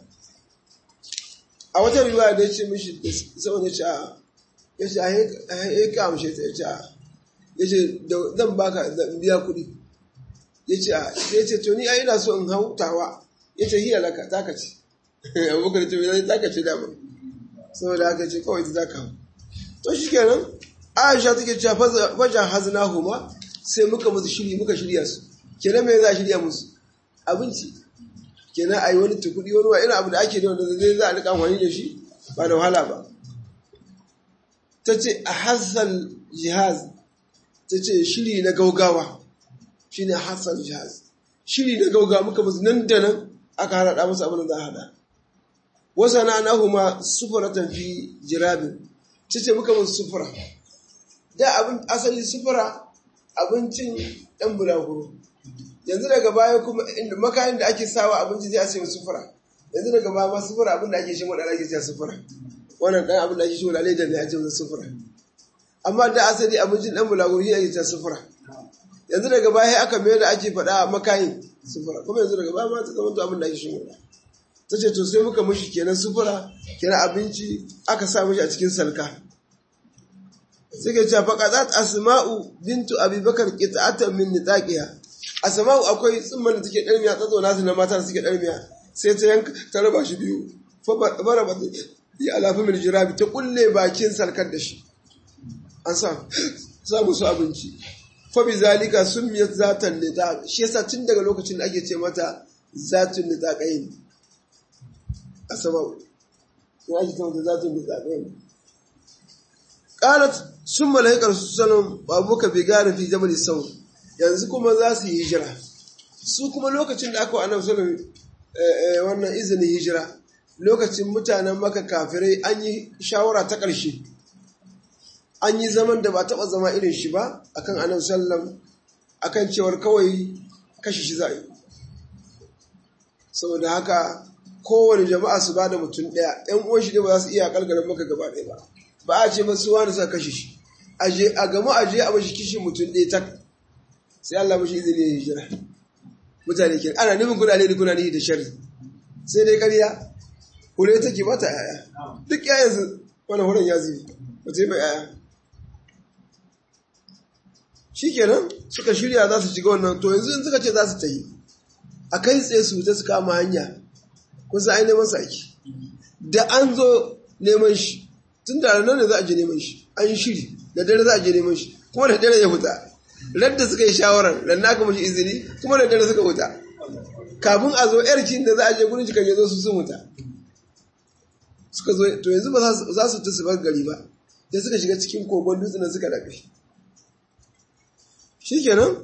a wata riwaya da ya ce mishi bisaman ya ce a ya ce a yi kamshe ta ya ce a ya ce zan baka biya kuɗi ya ce a ya ce to ni a ina so in hautawa ya ce hiya laka za ka ce abubakar ce mai za ka ce dama saboda haka ce kawai za ka hau to shi kenan aisha take cewa fajan hazina huma sai muka musu shiri muka shirya su kenan me za a shirya musu abinci kenan a yi wani tukudi wani wa irin abu da ake da wanda zai za a rika amfani da shi ba da wahala ba ta ce a hassan jihaz ta ce shiri na gaugawa shi ne hassan jihaz shiri na gaugawa muka musu nan da nan aka harada musu abin da za a hada wasa na anahu ma sufuratan fi jirabin ta ce muka musu sufura da abin asali sufura abincin ɗan bulaguro yanzu daga baya kuma inda makayin da ake sawa abinci zai ce sufura yanzu daga baya ma sufura abin da ake shi wadda ake cewa sufura wannan dan abin da ake shi wadda ledar ne ake cewa sufura amma da asali abincin dan bulaguro shi ake cewa sufura yanzu daga baya aka mai da ake faɗa makayin sufura kuma yanzu daga baya ma ta zama abin da ake shi wadda ta ce to sai muka mushi kenan sufura kenan abinci aka sa mushi a cikin salka suke cewa faqadat asma'u bintu abubakar qita'atan min nitaqiha asma'u akwai tsumman da take dalmiya tsazo nasu na mata da suke dalmiya sai ta yanka ta raba shi biyu fa bara ba ya alafi mil jirabi ta kulle bakin salkar da shi an sa sa musu abinci fa bi zalika sumiyat zatan nitaq shi yasa tun daga lokacin da ake ce mata zatun nitaqain asma'u ya ake ce mata zatun nitaqain qalat summa lahiqar sallam babuka bi gari fi jabal saur yanzu kuma za su yi hijira su kuma lokacin da aka wa annabi sallam wannan izinin hijira lokacin mutanen maka kafirai an yi shawara ta ƙarshe an yi zaman da ba taɓa zama irin shi ba akan annabi sallam akan cewar kawai kashe shi za a yi saboda haka kowane jama'a su ba da mutum ɗaya ‘yan uwan shi ne ba za su iya kalgarin maka gaba ɗaya ba ba a ce masu wani suka kashe shi a gama aje a mashi kishi mutum ɗaya tak sai Allah mashi izini ya hijira mutane ke ana nufin kuna ne kuna ne da shari sai dai ƙarya hure take mata yaya duk yayansu wani huren ya zubi ba ta yi ba yaya shi kenan suka shirya za su shiga wannan to yanzu in suka ce za su ta yi a kai tsaye su ta su kama hanya kusa ai neman saki da an zo neman shi tun da ranar ne za a je neman shi an yi shiri da dare za a je neman shi kuma da dare ya fita radda suka yi shawarar da na kuma shi izini kuma da dare suka fita kafin a zo yarkin da za a je gurin cikin ya zo su sun wuta suka zo to yanzu ba za su ta su bar gari ba da suka shiga cikin kogon dutsen suka dafe shikenan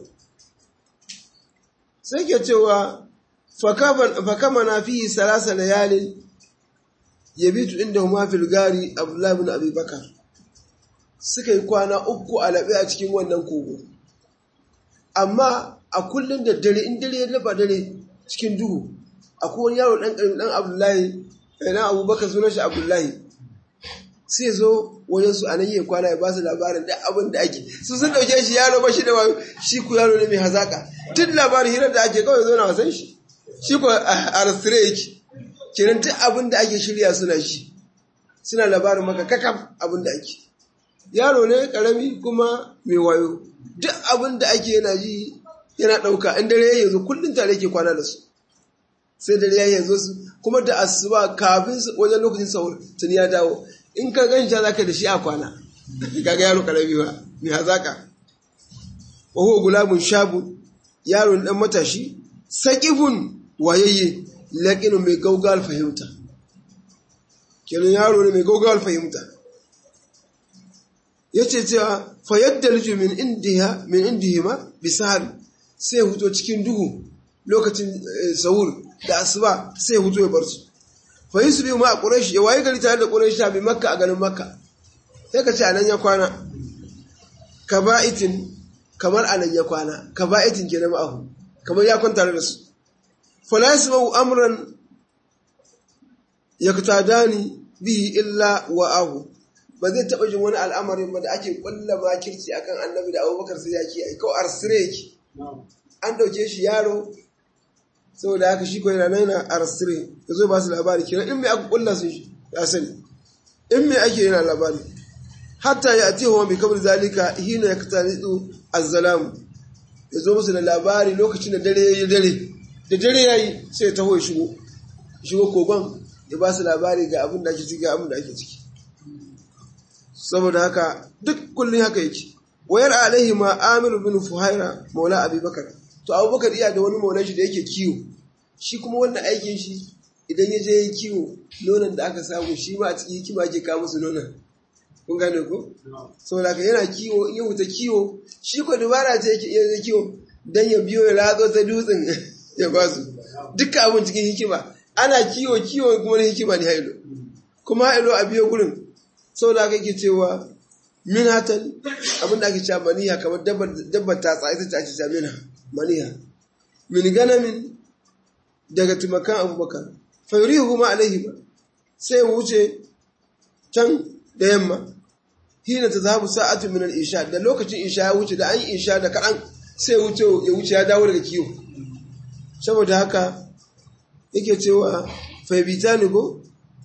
sai ke cewa fakama na fi salasa layalin yabitu inda huma fil gari abdullahi bin abi bakar suka yi kwana uku a laɓe a cikin wannan kogo amma a kullum da dare in dare ya lafa dare cikin duhu akwai wani yaro dan karimi dan abdullahi dan abubakar sunan shi abdullahi sai zo wajen su anan yi kwana ya ba su labarin da abin da ake su sun dauke shi yaro ba shi da wayo shi ku yaro ne mai hazaka tun labarin hirar da ake kawai zo na wasan shi shi ko a rastire yake kenan duk abin da ake shirya suna shi suna labarin maka kakaf abin da ake yaro ne karami kuma mai wayo duk abin da ake yana ji yana ɗauka in dare ya zo kullum tare ke kwana da su sai dare ya zo su kuma da asuba kafin wajen lokacin sahur tuni ya dawo in ka gan za ka da shi a kwana kaga yaro karami ba mai hazaka wa huwa gulabun shabu yaro dan matashi saqifun wayayye laqinu mai gaugal fahimta kenan yaro ne mai gaugal fahimta yace cewa fayaddalju min indiha min indihima bisahar sai huto cikin duhu lokacin sahur da asuba sai huto ya bar su fa yusbi ma quraish ya waye gari tare da quraish bi makka a garin makka sai ka ce anan ya kwana kaba'itin kamar anan ya kwana kaba'itin kenan ma'ahu kamar ya kwanta da su fala yasma'u amran yaktadani bihi illa wa'ahu ba zai taɓa jin wani al'amarin ba da ake ƙulla makirci akan annabi da abubakar sai ya ke aiko arsire yake an ɗauke shi yaro saboda haka shi ko yana yana arsire ya zo ba su labari kira in mai aka ƙulla sun shi ya sani in mai ake yana labari hatta ya ati hawa mai kamar zalika hina ya kata nitsu azzalamu ya zo musu da labari lokacin da dare ya yi dare da dare ya yi sai ya taho ya shigo shigo kogon ya ba su labari ga abin da ake ciki ga abin da ake ciki saboda haka duk kullum haka yake wayar alaihi ma amir bin fuhaira maula abubakar to abubakar iya da wani maulan shi da yake kiwo shi kuma wannan aikin shi idan ya je yi kiwo nonon da aka samu shi ma a cikin hikima ake kawo musu nonon kun gane ko saboda haka yana kiwo in ya wuta kiwo shi ko dubara ce yake iya kiwo dan ya biyo ya ratso ta dutsen ya ba su dukkan abin cikin hikima ana kiwo kiwo kuma na hikima ne hailo kuma hailo a biyo gurin saboda haka yake cewa min hatan abinda ake cewa maniha kamar dabbar ta tsaye ta ake cewa minha maniha min ganamin daga tumakan abubakar fayyurihu ma alaihi ba sai wuce can da yamma hina ta zahabu sa'atu min al-isha da lokacin isha ya wuce da an yi isha da kaɗan sai wuce ya wuce ya dawo daga kiwo saboda haka yake cewa faibitani ko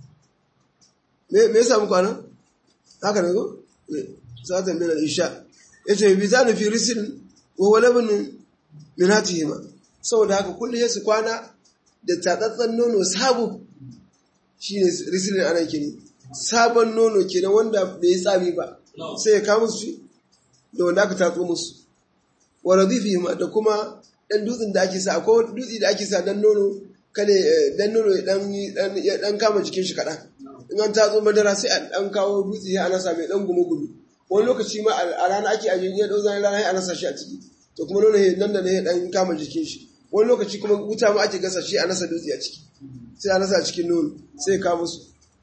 me ya samu kwana haka ne ko sa'atan min al-isha yace faibitani fi risil wa huwa labn min hatihima saboda haka kullu ya su kwana da tatsatsan nono sabu shine risilin anan kini sabon nono kenan wanda bai yi tsami ba sai ya kawo musu da wanda aka tatso musu wa radifihima da kuma dan dutsen da ake sa akwai dutse da ake sa dan nono kane dan nono ya dan kama jikin shi kaɗan in an tatso madara sai a dan kawo dutse ya anasa mai dan gumu gumi wani lokaci ma a rana ake ajiye ya dau zan rana ya anasa shi a ciki to kuma nono nan da ne ya dan kama jikin shi wani lokaci kuma wuta ma ake gasa shi a nasa dutse a ciki sai a nasa a cikin nono sai ya kawo musu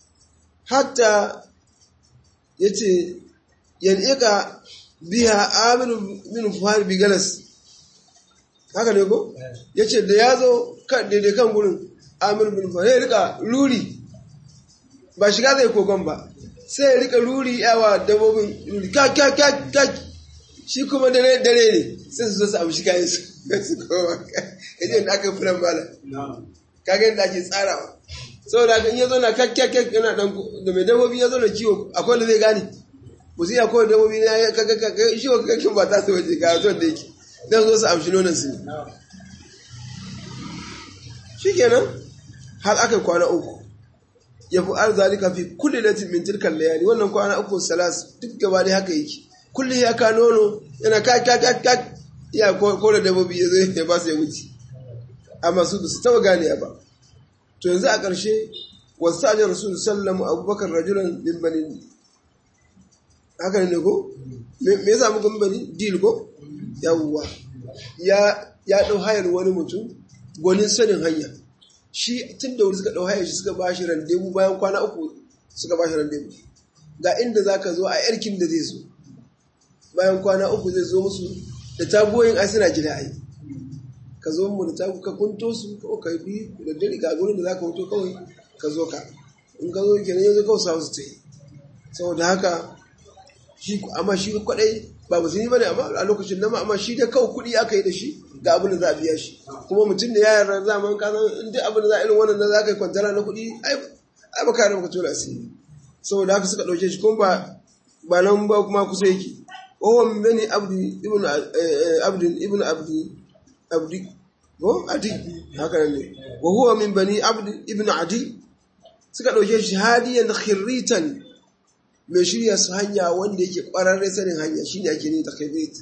hatta yace yan'iqa biha aminu min fuhar bi galas haka ne ko yace da yazo kan daidai kan gurin amir bin fuhar ya rika ruri ba shiga zai kogon ba sai ya rika ruri yawa dabbobin ruri ka ka ka ka shi kuma dare dare ne sai su zo su amshi kayan su su koma yaje da aka furan mala kaga yadda ake tsarawa saboda in ya zo na kakkyakyak yana dan da mai dabbobi ya zo na kiwo akwai da zai gane musu ya kawai dabbobi na ya kakakka shi wa kakkin ba ta su waje ga wajen da yake dan zo su amshi nonon su shi kenan har aka kwana uku ya fi arzalika fi kulli latin min tilkan layali wannan kwana uku salas duk gaba da haka yake kulli ya ka nono yana kakakak ya ko da dabbobi ya zo ya ba su ya wuce amma su su taba gane ba to yanzu a ƙarshe wasu ajiyar rasul sallamu abubakar rajulan min bani haka ne ko me yasa muka bani dil ko yawwa ya ya dau hayar wani mutum gwanin sanin hanya shi tun da wuri suka dau hayar shi suka ba shi randebu bayan kwana uku suka ba shi randebu ga inda zaka zo a yarkin da zai zo bayan kwana uku zai zo musu da tagoyin ai suna gida ai ka zo mu da ta ka kunto su ko ka bi da dare ga gurin da za ka hoto kawai ka zo ka in ka zo kenan yanzu kawai sa su ta yi saboda haka shi amma shi kwadai ba musulmi bane amma a lokacin nan amma shi da kawai kuɗi aka yi da shi ga abin da za a biya shi kuma mutum da ya yarda zaman ka san in duk abin da za a irin wannan da za ka yi kwantara na kuɗi ai ai baka da baka tura asiri saboda haka suka ɗauke shi kuma ba ba nan ba kuma kusa yake wawan min bani abdi ibn abdi ibn abdi abdi ko adi haka nan ne wa huwa min bani abdi ibn adi suka ɗauke shi hadiyan khirritan mai shirya su hanya wanda yake ƙwararre sanin hanya shine ake ni da khirrit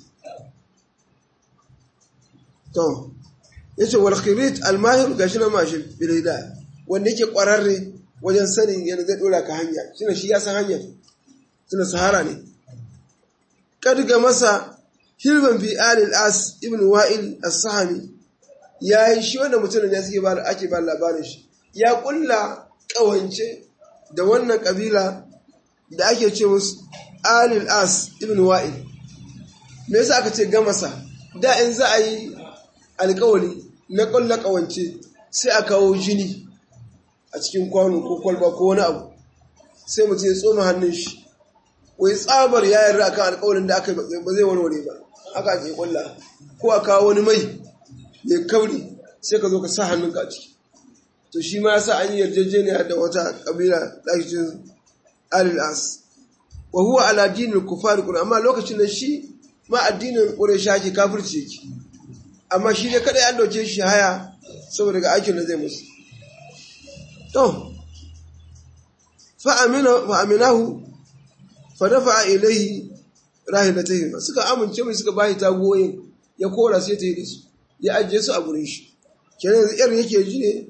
to yace wal khirrit al mahir gashi na mashi bilida wanda yake ƙwararre wajen sanin yana zai dora ka hanya shine shi ya san hanya tuna sahara ne kad ga masa hilban fi al as ibn wa'il as-sahmi yayi shi wanda mutumin ya suke ba ake ba labarin shi ya kulla kawance da wannan kabila da ake ce musu alil as ibn wa'il me yasa aka ce gamasa da in za a yi alkawari na kulla kawance sai a kawo jini a cikin kwano ko kwalba ko wani abu sai mutum ya tsoma hannun shi wai tsabar ya yarda akan alkawarin da aka ba zai warware ba haka ake kulla ko a kawo wani mai mai kauri sai ka zo ka sa hannunka a ciki to shi ma yasa an yi yarjejeniya da wata kabila ɗakin al'as wa huwa ala dinin kufar kuna amma lokacin da shi ma addinin ƙuresha ake kafirci yake amma shi ne kada ya dauke shi haya saboda ga aikin da zai musu to fa'aminahu fa dafa ilaihi rahilatayhi suka amince mai suka bashi tagoyin ya kora sai ta yi da su ya ajiye su a gurin shi kenan yanzu irin yake ji ne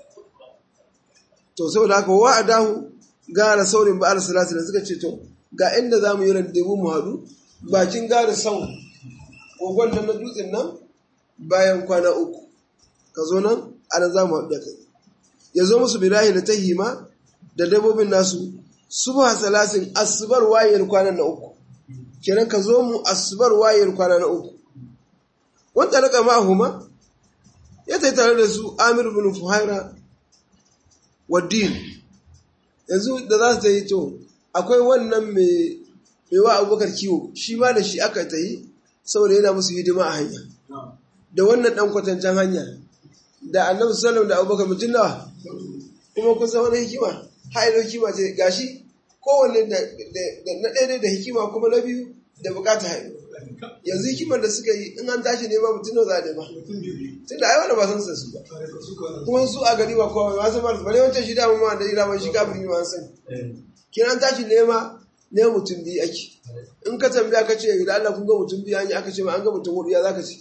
to saboda haka wa adahu gara saurin ba'ar salatu da suka ce to ga inda za mu yi randebu mu haɗu bakin gara sau kogon nan na dutsen nan bayan kwana uku ka zo nan ana za mu haɗu da kai ya zo musu birahi da tahima da dabbobin nasu subha salasin asubar wayar kwana na uku kenan ka zo mu asubar wayar kwana na uku wanda raka ma'ahuma ya tai tare da su amir bin fuhaira wa din yanzu da za su ta yi to akwai wannan mai wa abubakar kiwo shi ma da shi aka ta yi saboda yana musu hidima a hanya da wannan ɗan kwatancen hanya da annabi sallam da abubakar mutum nawa kuma kun san wani hikima hailo hikima ce gashi kowanne da na ɗaya da hikima kuma na biyu da bukata hailo yanzu hikimar da suka yi in an tashi nema mutum nawa za a nema tun da aiwa da ba san su ba kuma su a gari ba kowa ba san ba bare wancan shi da ma da ira shi kafin ma san kin an tashi nema ne mutum biyu ake in ka tambaya ka ce da Allah kun ga mutum biyu an yi aka ce ma an ga mutum hudu ya zaka ce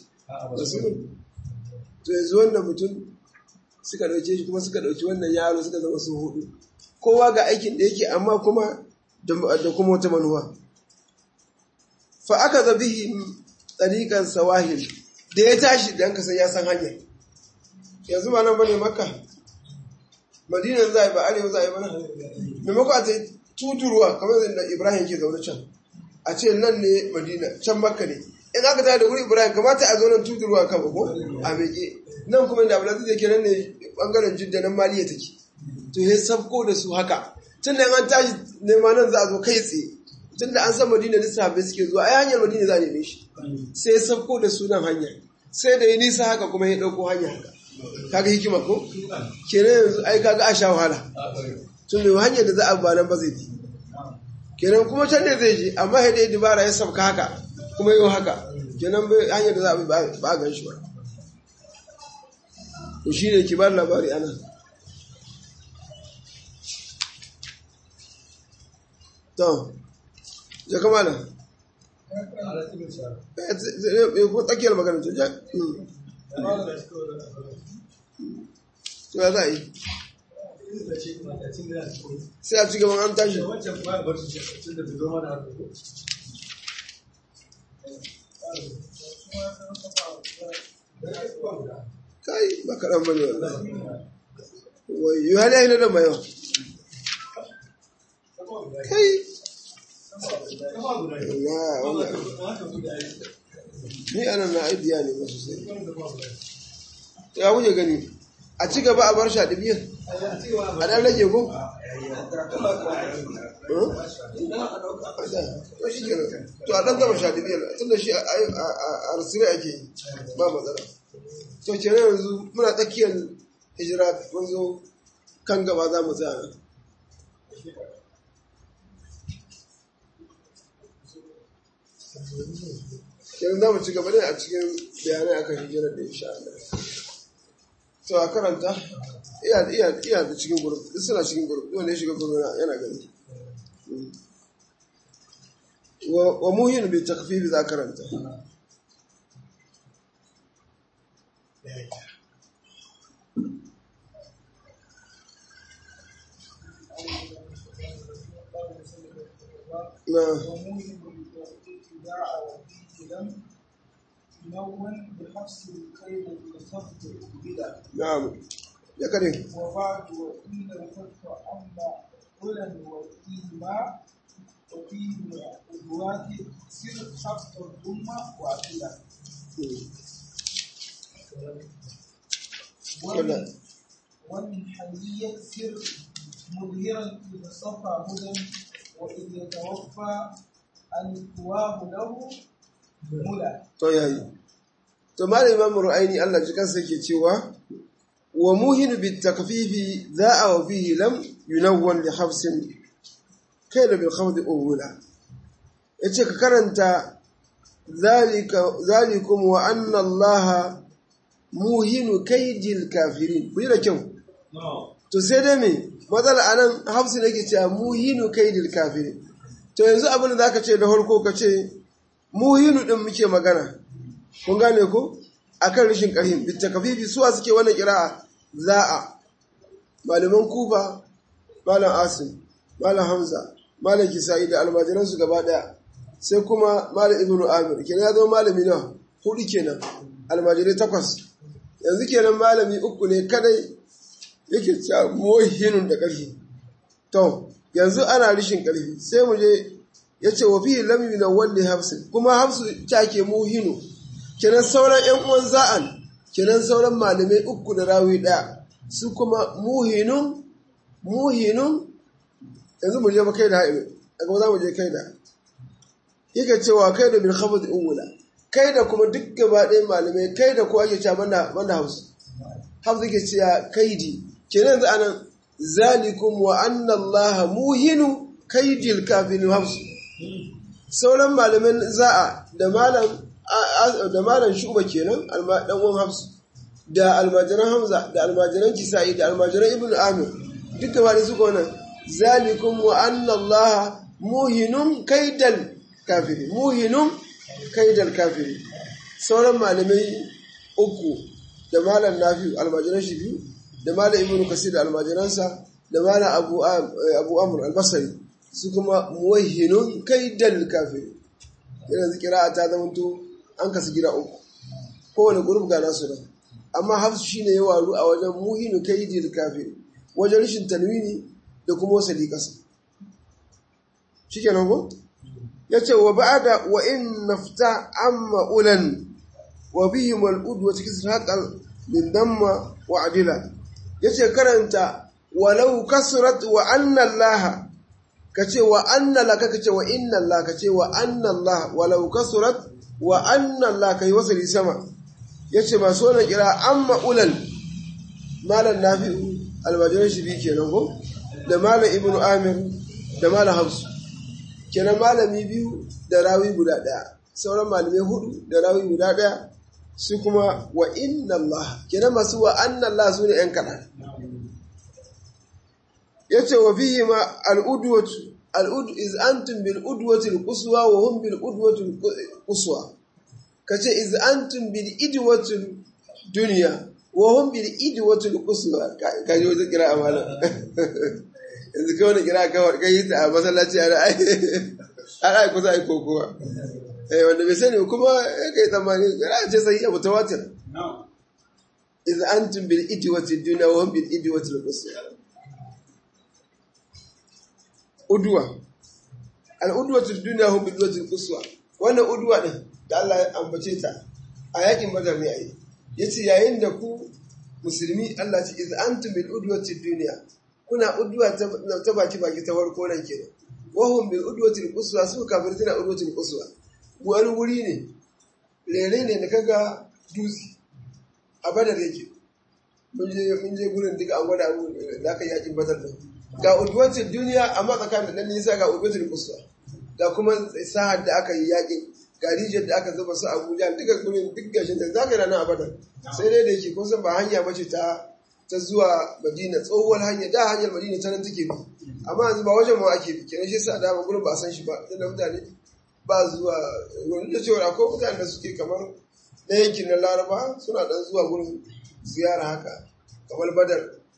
to yanzu wannan mutum suka dauke shi kuma suka dauki wannan yaro suka zama su hudu kowa ga aikin da yake amma kuma da kuma wata manuwa fa aka zabihi tsarikan sawahil da ya tashi da yanka sai ya san hanya yanzu ma nan bane makka madinan za a yi ba arewa za a yi mana maimako a ta tuturuwa kamar yadda ibrahim ke zaune can a ce nan ne madina can makka ne in aka tare da wuri ibrahim kamata a zo nan tuturuwa kan ko a meke nan kuma da abulazi da ke nan ne bangaren jidda nan maliya take to ya sabko da su haka tun da an tashi nema nan za a zo kai tsaye tun da an san madina da sahabbai suke zuwa ai hanyar madina za a neme shi sai ya sabko da sunan hanya sai da ya nisa haka kuma ya ɗauko hanya haka kaga hikima ko kenan yanzu ai kaga a sha wahala tun da hanyar da za a ba nan ba zai fi kenan kuma can ne zai je amma ya dai dubara ya sabka haka kuma yau haka kenan hanyar da za a bi ba a gan shi ba to shi ne ki ba labari ana to ya kama da ko tsakiyar magana to ja to ya za a yi sai a ci gaban an tashi kai ba kaɗan ba ne wai yi hali ainihin da mayawa kai ni ana na aidiya ne masu sai ya wuce gani a ci gaba a bar shi a ɗibiyar a ɗan rage ko? to shi kenan to a ɗan gaba sha ɗibiyar tun da shi a arsire ake yi ba matsala to kenan yanzu muna tsakiyar hijira mun zo kan gaba za mu tsaya kenan za mu ci gaba ne a cikin bayanai akan hijirar da insha Allah to a karanta iya iya iya da cikin gurup duk suna cikin gurup wanda ya shiga gurup yana gani wa wa muhin bi takfif za karanta na وموهم بالابتداع وفيه لم ينون بحبس الخير بالخفض بلا na'am ya kare وبعد وإن الفتح أما علا وفيهما وفيه الأدوات سر خفض الضمة وعقلا كلا. ومن حلية سر مظهرا إذا صفى هدى وإذ يتوفى الكواب له ملا to yayi to malam imam ru'aini Allah ji kansa yake cewa wa muhin bi takfifi za'a wa fihi lam yunawwan li hafsin kayla bil khawd awla yace ka karanta zalika zalikum wa anna Allah muhinu kaydil kafirin ku yi da kyau to sai dai me matsala anan hafsin yake cewa muhinu kaydil kafirin to yanzu abin da zaka ce da farko ka ce muhinu din muke magana kun gane ko akan rashin karhin bitakafifi suwa suke wannan kira'a za'a malaman kufa malam asim malam hamza malam kisa'i da almajiran su gaba daya sai kuma malam ibnu amir kenan ya zo malami na hudu kenan almajirai takwas yanzu kenan malami uku ne kadai yake cewa muhinun da karfi to yanzu ana rishin karfi sai mu je ya ce wa fihi lam yunawwal li hafsin kuma hafsu ta ke muhinu kenan sauran ƴan uwan za'an kenan sauran malamai uku da rawi ɗaya su kuma muhinun muhinun yanzu mu je ba kai da ha'ilu a gaba za mu je kai da yake cewa kai da bil khabd uwula kai da kuma duk gaba ɗaya malamai kai da ko ake cewa banda banda hausa hafsu ke cewa kaidi kenan yanzu anan zalikum wa anna allaha muhinu kaidil kafirin hafsu sauran malaman za'a da malam da malam shuba kenan dan uwan hafsu da almajiran hamza da almajiran kisa'i da almajiran ibn amir duka ba da suka wannan zalikum wa anna allaha muhinun kaidal kafiri muhinun kaidal kafiri sauran malamai uku da malam nafi almajiran shi biyu da malam ibn kasir da almajiransa da malam abu abu amr albasari su kuma muwahhinun kaidal kafiri yanzu kira'a ta zama to an kasu gida uku kowane gurub ga nasu nan amma hafsu shine ya waru a wajen muhinu kaidil kafiri wajen rashin tanwini da kuma wasali kasa shikenan ko yace wa ba'da wa in nafta amma ulan wa bihim al ud wa tikisr haqal min damma wa adila yace karanta walau kasrat wa anna allaha kace wa anna la kace wa inna allah kace wa anna allah walau kasurat wa anna allah kai wasali sama yace ba so na kira amma ulal malam nafi'u almajiran shi bi kenan ko da malam ibnu amir da malam hafsu kenan malami biyu da rawi guda daya sauran malamai hudu da rawi guda daya su kuma wa inna allah kenan masu wa anna allah su ne yan kaɗan yace wa fihi ma al-udwatu al-ud iz antum bil udwati al-quswa wa hum bil udwati al-quswa kace iz antum bil idwati dunya wa hum bil idwati al-quswa ka ji wata kira amana yanzu kai wani kira ka kai ta a masallaci a ai ai kusa ai kokowa eh wanda bai sani kuma kai tsammani kira ce sai ya mutawatir iz antum bil idwati dunya wa hum bil idwati al-quswa uduwa al'udwatul duniya hum bidwatul quswa wannan uduwa din da Allah ya ambace ta a yakin badar ne ai yace yayin da ku musulmi Allah ce iz antum bil udwati dunya kuna udwa ta baki baki ta farko nan kenan wahum bil udwati quswa su kafirtina udwati quswa wani wuri ne rere ne da kaga dutse a badar yake mun je mun je gurin duka an gwada mu da aka yakin badar din ga udwati duniya amma tsakanin nan nisa ga udwati quswa da kuma sahar da aka yi yakin ga rijiyar da aka zuba su Abuja duka gurin duk gashin da zaka rana a badar sai dai da yake kun san ba hanya bace ta ta zuwa Madina tsohuwar hanya da hanyar Madina ta nan take bi amma yanzu ba wajen ma ake bi kenan shi yasa da gurin ba a san shi ba dan mutane ba zuwa wani da cewa akwai mutane da suke kamar na yankin na Laraba suna dan zuwa gurin ziyara haka kamar Badar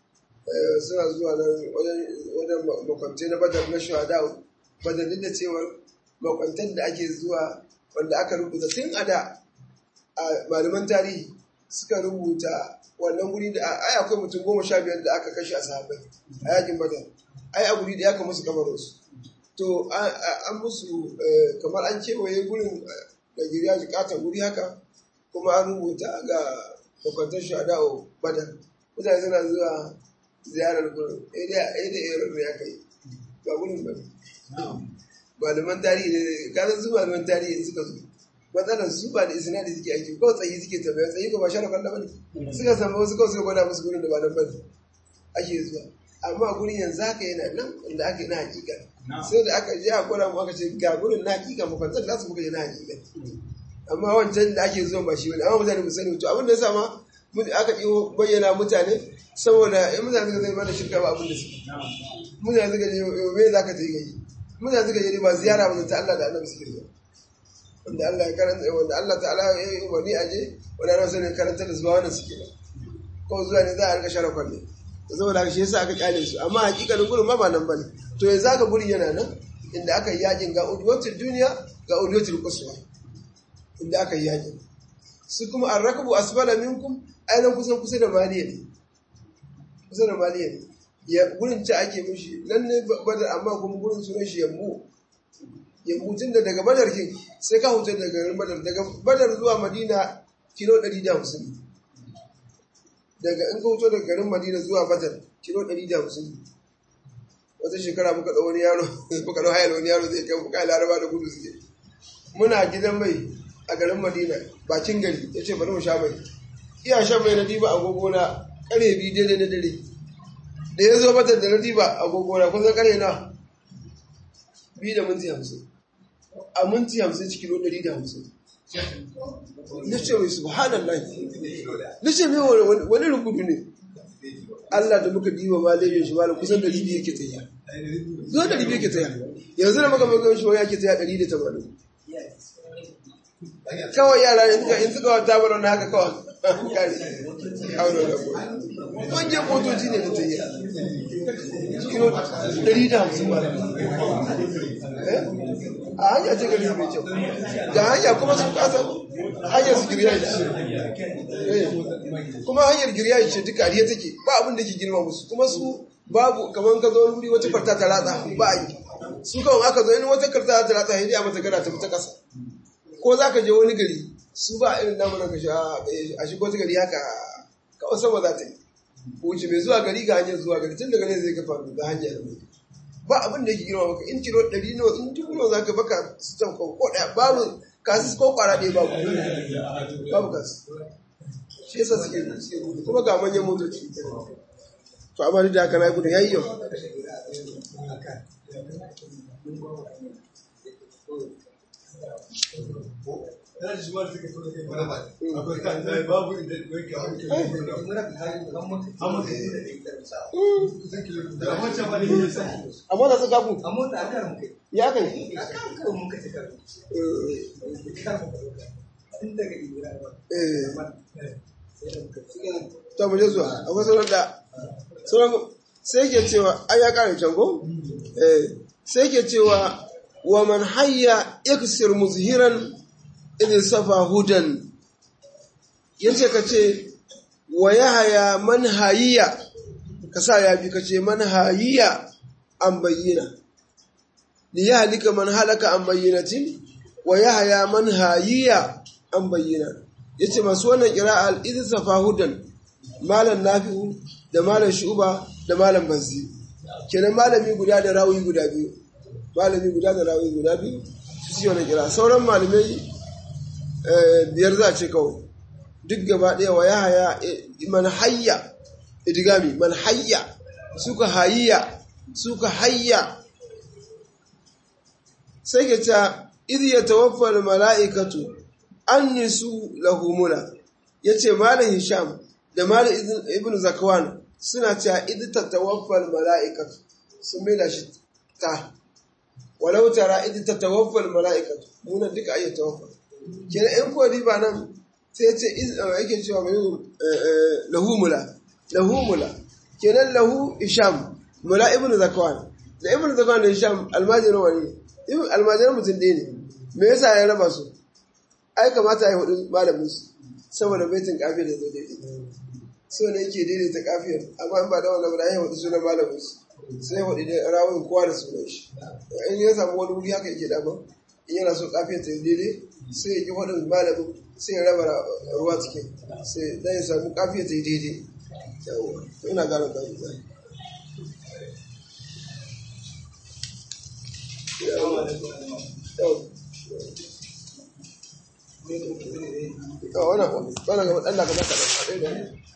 suna zuwa nan wajen makwantai na Badar na Shuhada Badar duk da cewa makwantan da ake zuwa wanda aka rubuta tun a da a malaman tarihi suka rubuta wannan guri da ai akwai mutum goma sha biyar da aka kashe a sahabbai a yakin badar ai a guri da aka musu kamarinsu to an musu kamar an kewaye gurin da giriya jikatan guri haka kuma an rubuta ga makwantar shahada a badar mutane suna zuwa ziyarar gurin ɗaya da ɗaya ya kai ba gurin ba malaman tarihi ne kasan su malaman tarihi suka zo matsalar su ba da isnadi suke aiki ko tsayi suke tafiya tsayi ko ba shara kwallo bane suka samu wasu kawai suka gwada musu gurin da ba nan bane ake zuwa amma gurin yanzu haka yana nan inda ake na hakika sai da aka je a gwada mu aka ce ga gurin na hakika mu kwantar da su muka je na hakika amma wancan da ake zuwa ba shi bane amma mutane mu sani to abin da ya sa ma aka ɗiwo bayyana mutane saboda in mutane suka zai mana shirka ba abin da suke mutane suka je me za ka je gani mutane suka je ba ziyara ba ta Allah da annabi suke zuwa wanda Allah ya karanta wanda Allah ta'ala ya yi umarni a je wanda ana sanin karanta da zuwa wannan suke ba ko zuwa ne za a rika share kwalle to saboda haka shi yasa aka kyale su amma hakikalin gurin ma ba nan bane to yanzu aka gurin yana nan inda aka yi yakin ga udwatul duniya ga udwatul quswa inda aka yi yakin su kuma arrakabu asfala minkum ainihin kusan kusa da maliya ne kusa da maliya ne ya gurin ci ake mishi nan ne badar amma kuma gurin sunan shi yammu yammu tun da daga badar kin sai ka huta daga garin badar daga badar zuwa madina kilo 150 daga in ka huto daga garin madina zuwa badar kilo 150 wata shekara muka ɗau wani yaro muka ɗau hayar wani yaro zai kai muka laraba da gudu suke muna gidan mai a garin madina bakin gari ya ce bari mu sha mai iya shan mai na diba agogo na kare biyu daidai na dare da ya zo mata da na diba agogo na kun san kare na biyu da minti hamsin a minti hamsin cikin kilo ɗari da hamsin na ce mai subhanallah na ce mai wani rukudu ne Allah da muka diba ma laifin shi malam kusan ɗari biyu yake tsaya zo ɗari biyu yake tsaya yanzu da muka mai shi wani yake tsaya ɗari da tamanin kawai yara ne suka in suka wata bar wani haka kawai kare aure da ko manyan motoci ne da ta yi kilo 150 ba a hanya ce gari mai kyau da hanya kuma sun kasa hanyar su girya ce kuma hanyar girya ce duka ariya take ba abin da ke girma musu kuma su babu kamar ka zo wuri wata farta ta ratsa ba a yi su kawai aka zo in wata karta ta ratsa ya mata gana ta fita kasa ko za ka je wani gari su ba irin namu na kashi a shigo ta gari haka kawai sama za ta yi wuce mai zuwa gari ga hanyar zuwa gari tun daga ne zai kafa ga hanyar ba abin da yake girma maka in kilo ɗari nawa in dubu nawa za ka baka su can ko ɗaya babu kasu ko kwara ɗaya babu babu kasu shi yasa suke suke kuma ga manyan motoci to amma duk da haka na gudun yayi yau a mota su gabu a mota a kan kai ya kai a kan kai mun ka ta kan in daga ibira ba ta mu je zuwa akwai sauran da sauran sai ke cewa ai ya kare can ko eh sai ke cewa wa man hayya yaksir muzhiran idin safa hudan yace ka ce wa yahaya man hayiya ka sa ya bi ka ce man hayiya an bayyana li yahlika man halaka an bayyinatin wa yahaya man hayiya an bayyana yace masu wannan qira'a al idin safa hudan malam nafi'u da malam shuba da malam bazzi kenan malami guda da rawi guda biyu malami guda da rawi guda biyu su ci wani kira sauran malamai biyar za a ce kawai duk gaba ɗaya wa ya haya man hayya idigami man hayya suka hayya suka hayya sai ke ta idh yatawaffal mala'ikatu annisu lahumuna yace malam hisham da malam ibn zakwan suna cewa idh tatawaffal mala'ikatu sun maida shi ta walau tara idh tatawaffal mala'ikatu muna duka ayi tawaffal kenan in ko riba nan sai ce yake cewa mai lahumula lahumula kenan lahu hisham mula ibn zakwan da ibn zakwan da hisham almajirin wani almajirin mutum ɗaya ne me yasa ya raba su ai kamata ya hudu malamin su saboda baitin kafiyar da zo daidai so ne yake daidaita kafiyar amma in ba da wannan ba ya hudu sunan malamin su sai hudu da rawun kowa da sunan shi in ya samu wani wuri haka yake dama in yana so kafiyar ta daidai sai ya ki hudun malamin sai ya raba ruwa cikin sai dan ya samu kafiyar ta daidai ina gane kafiyar wannan wannan ga Allah ka baka da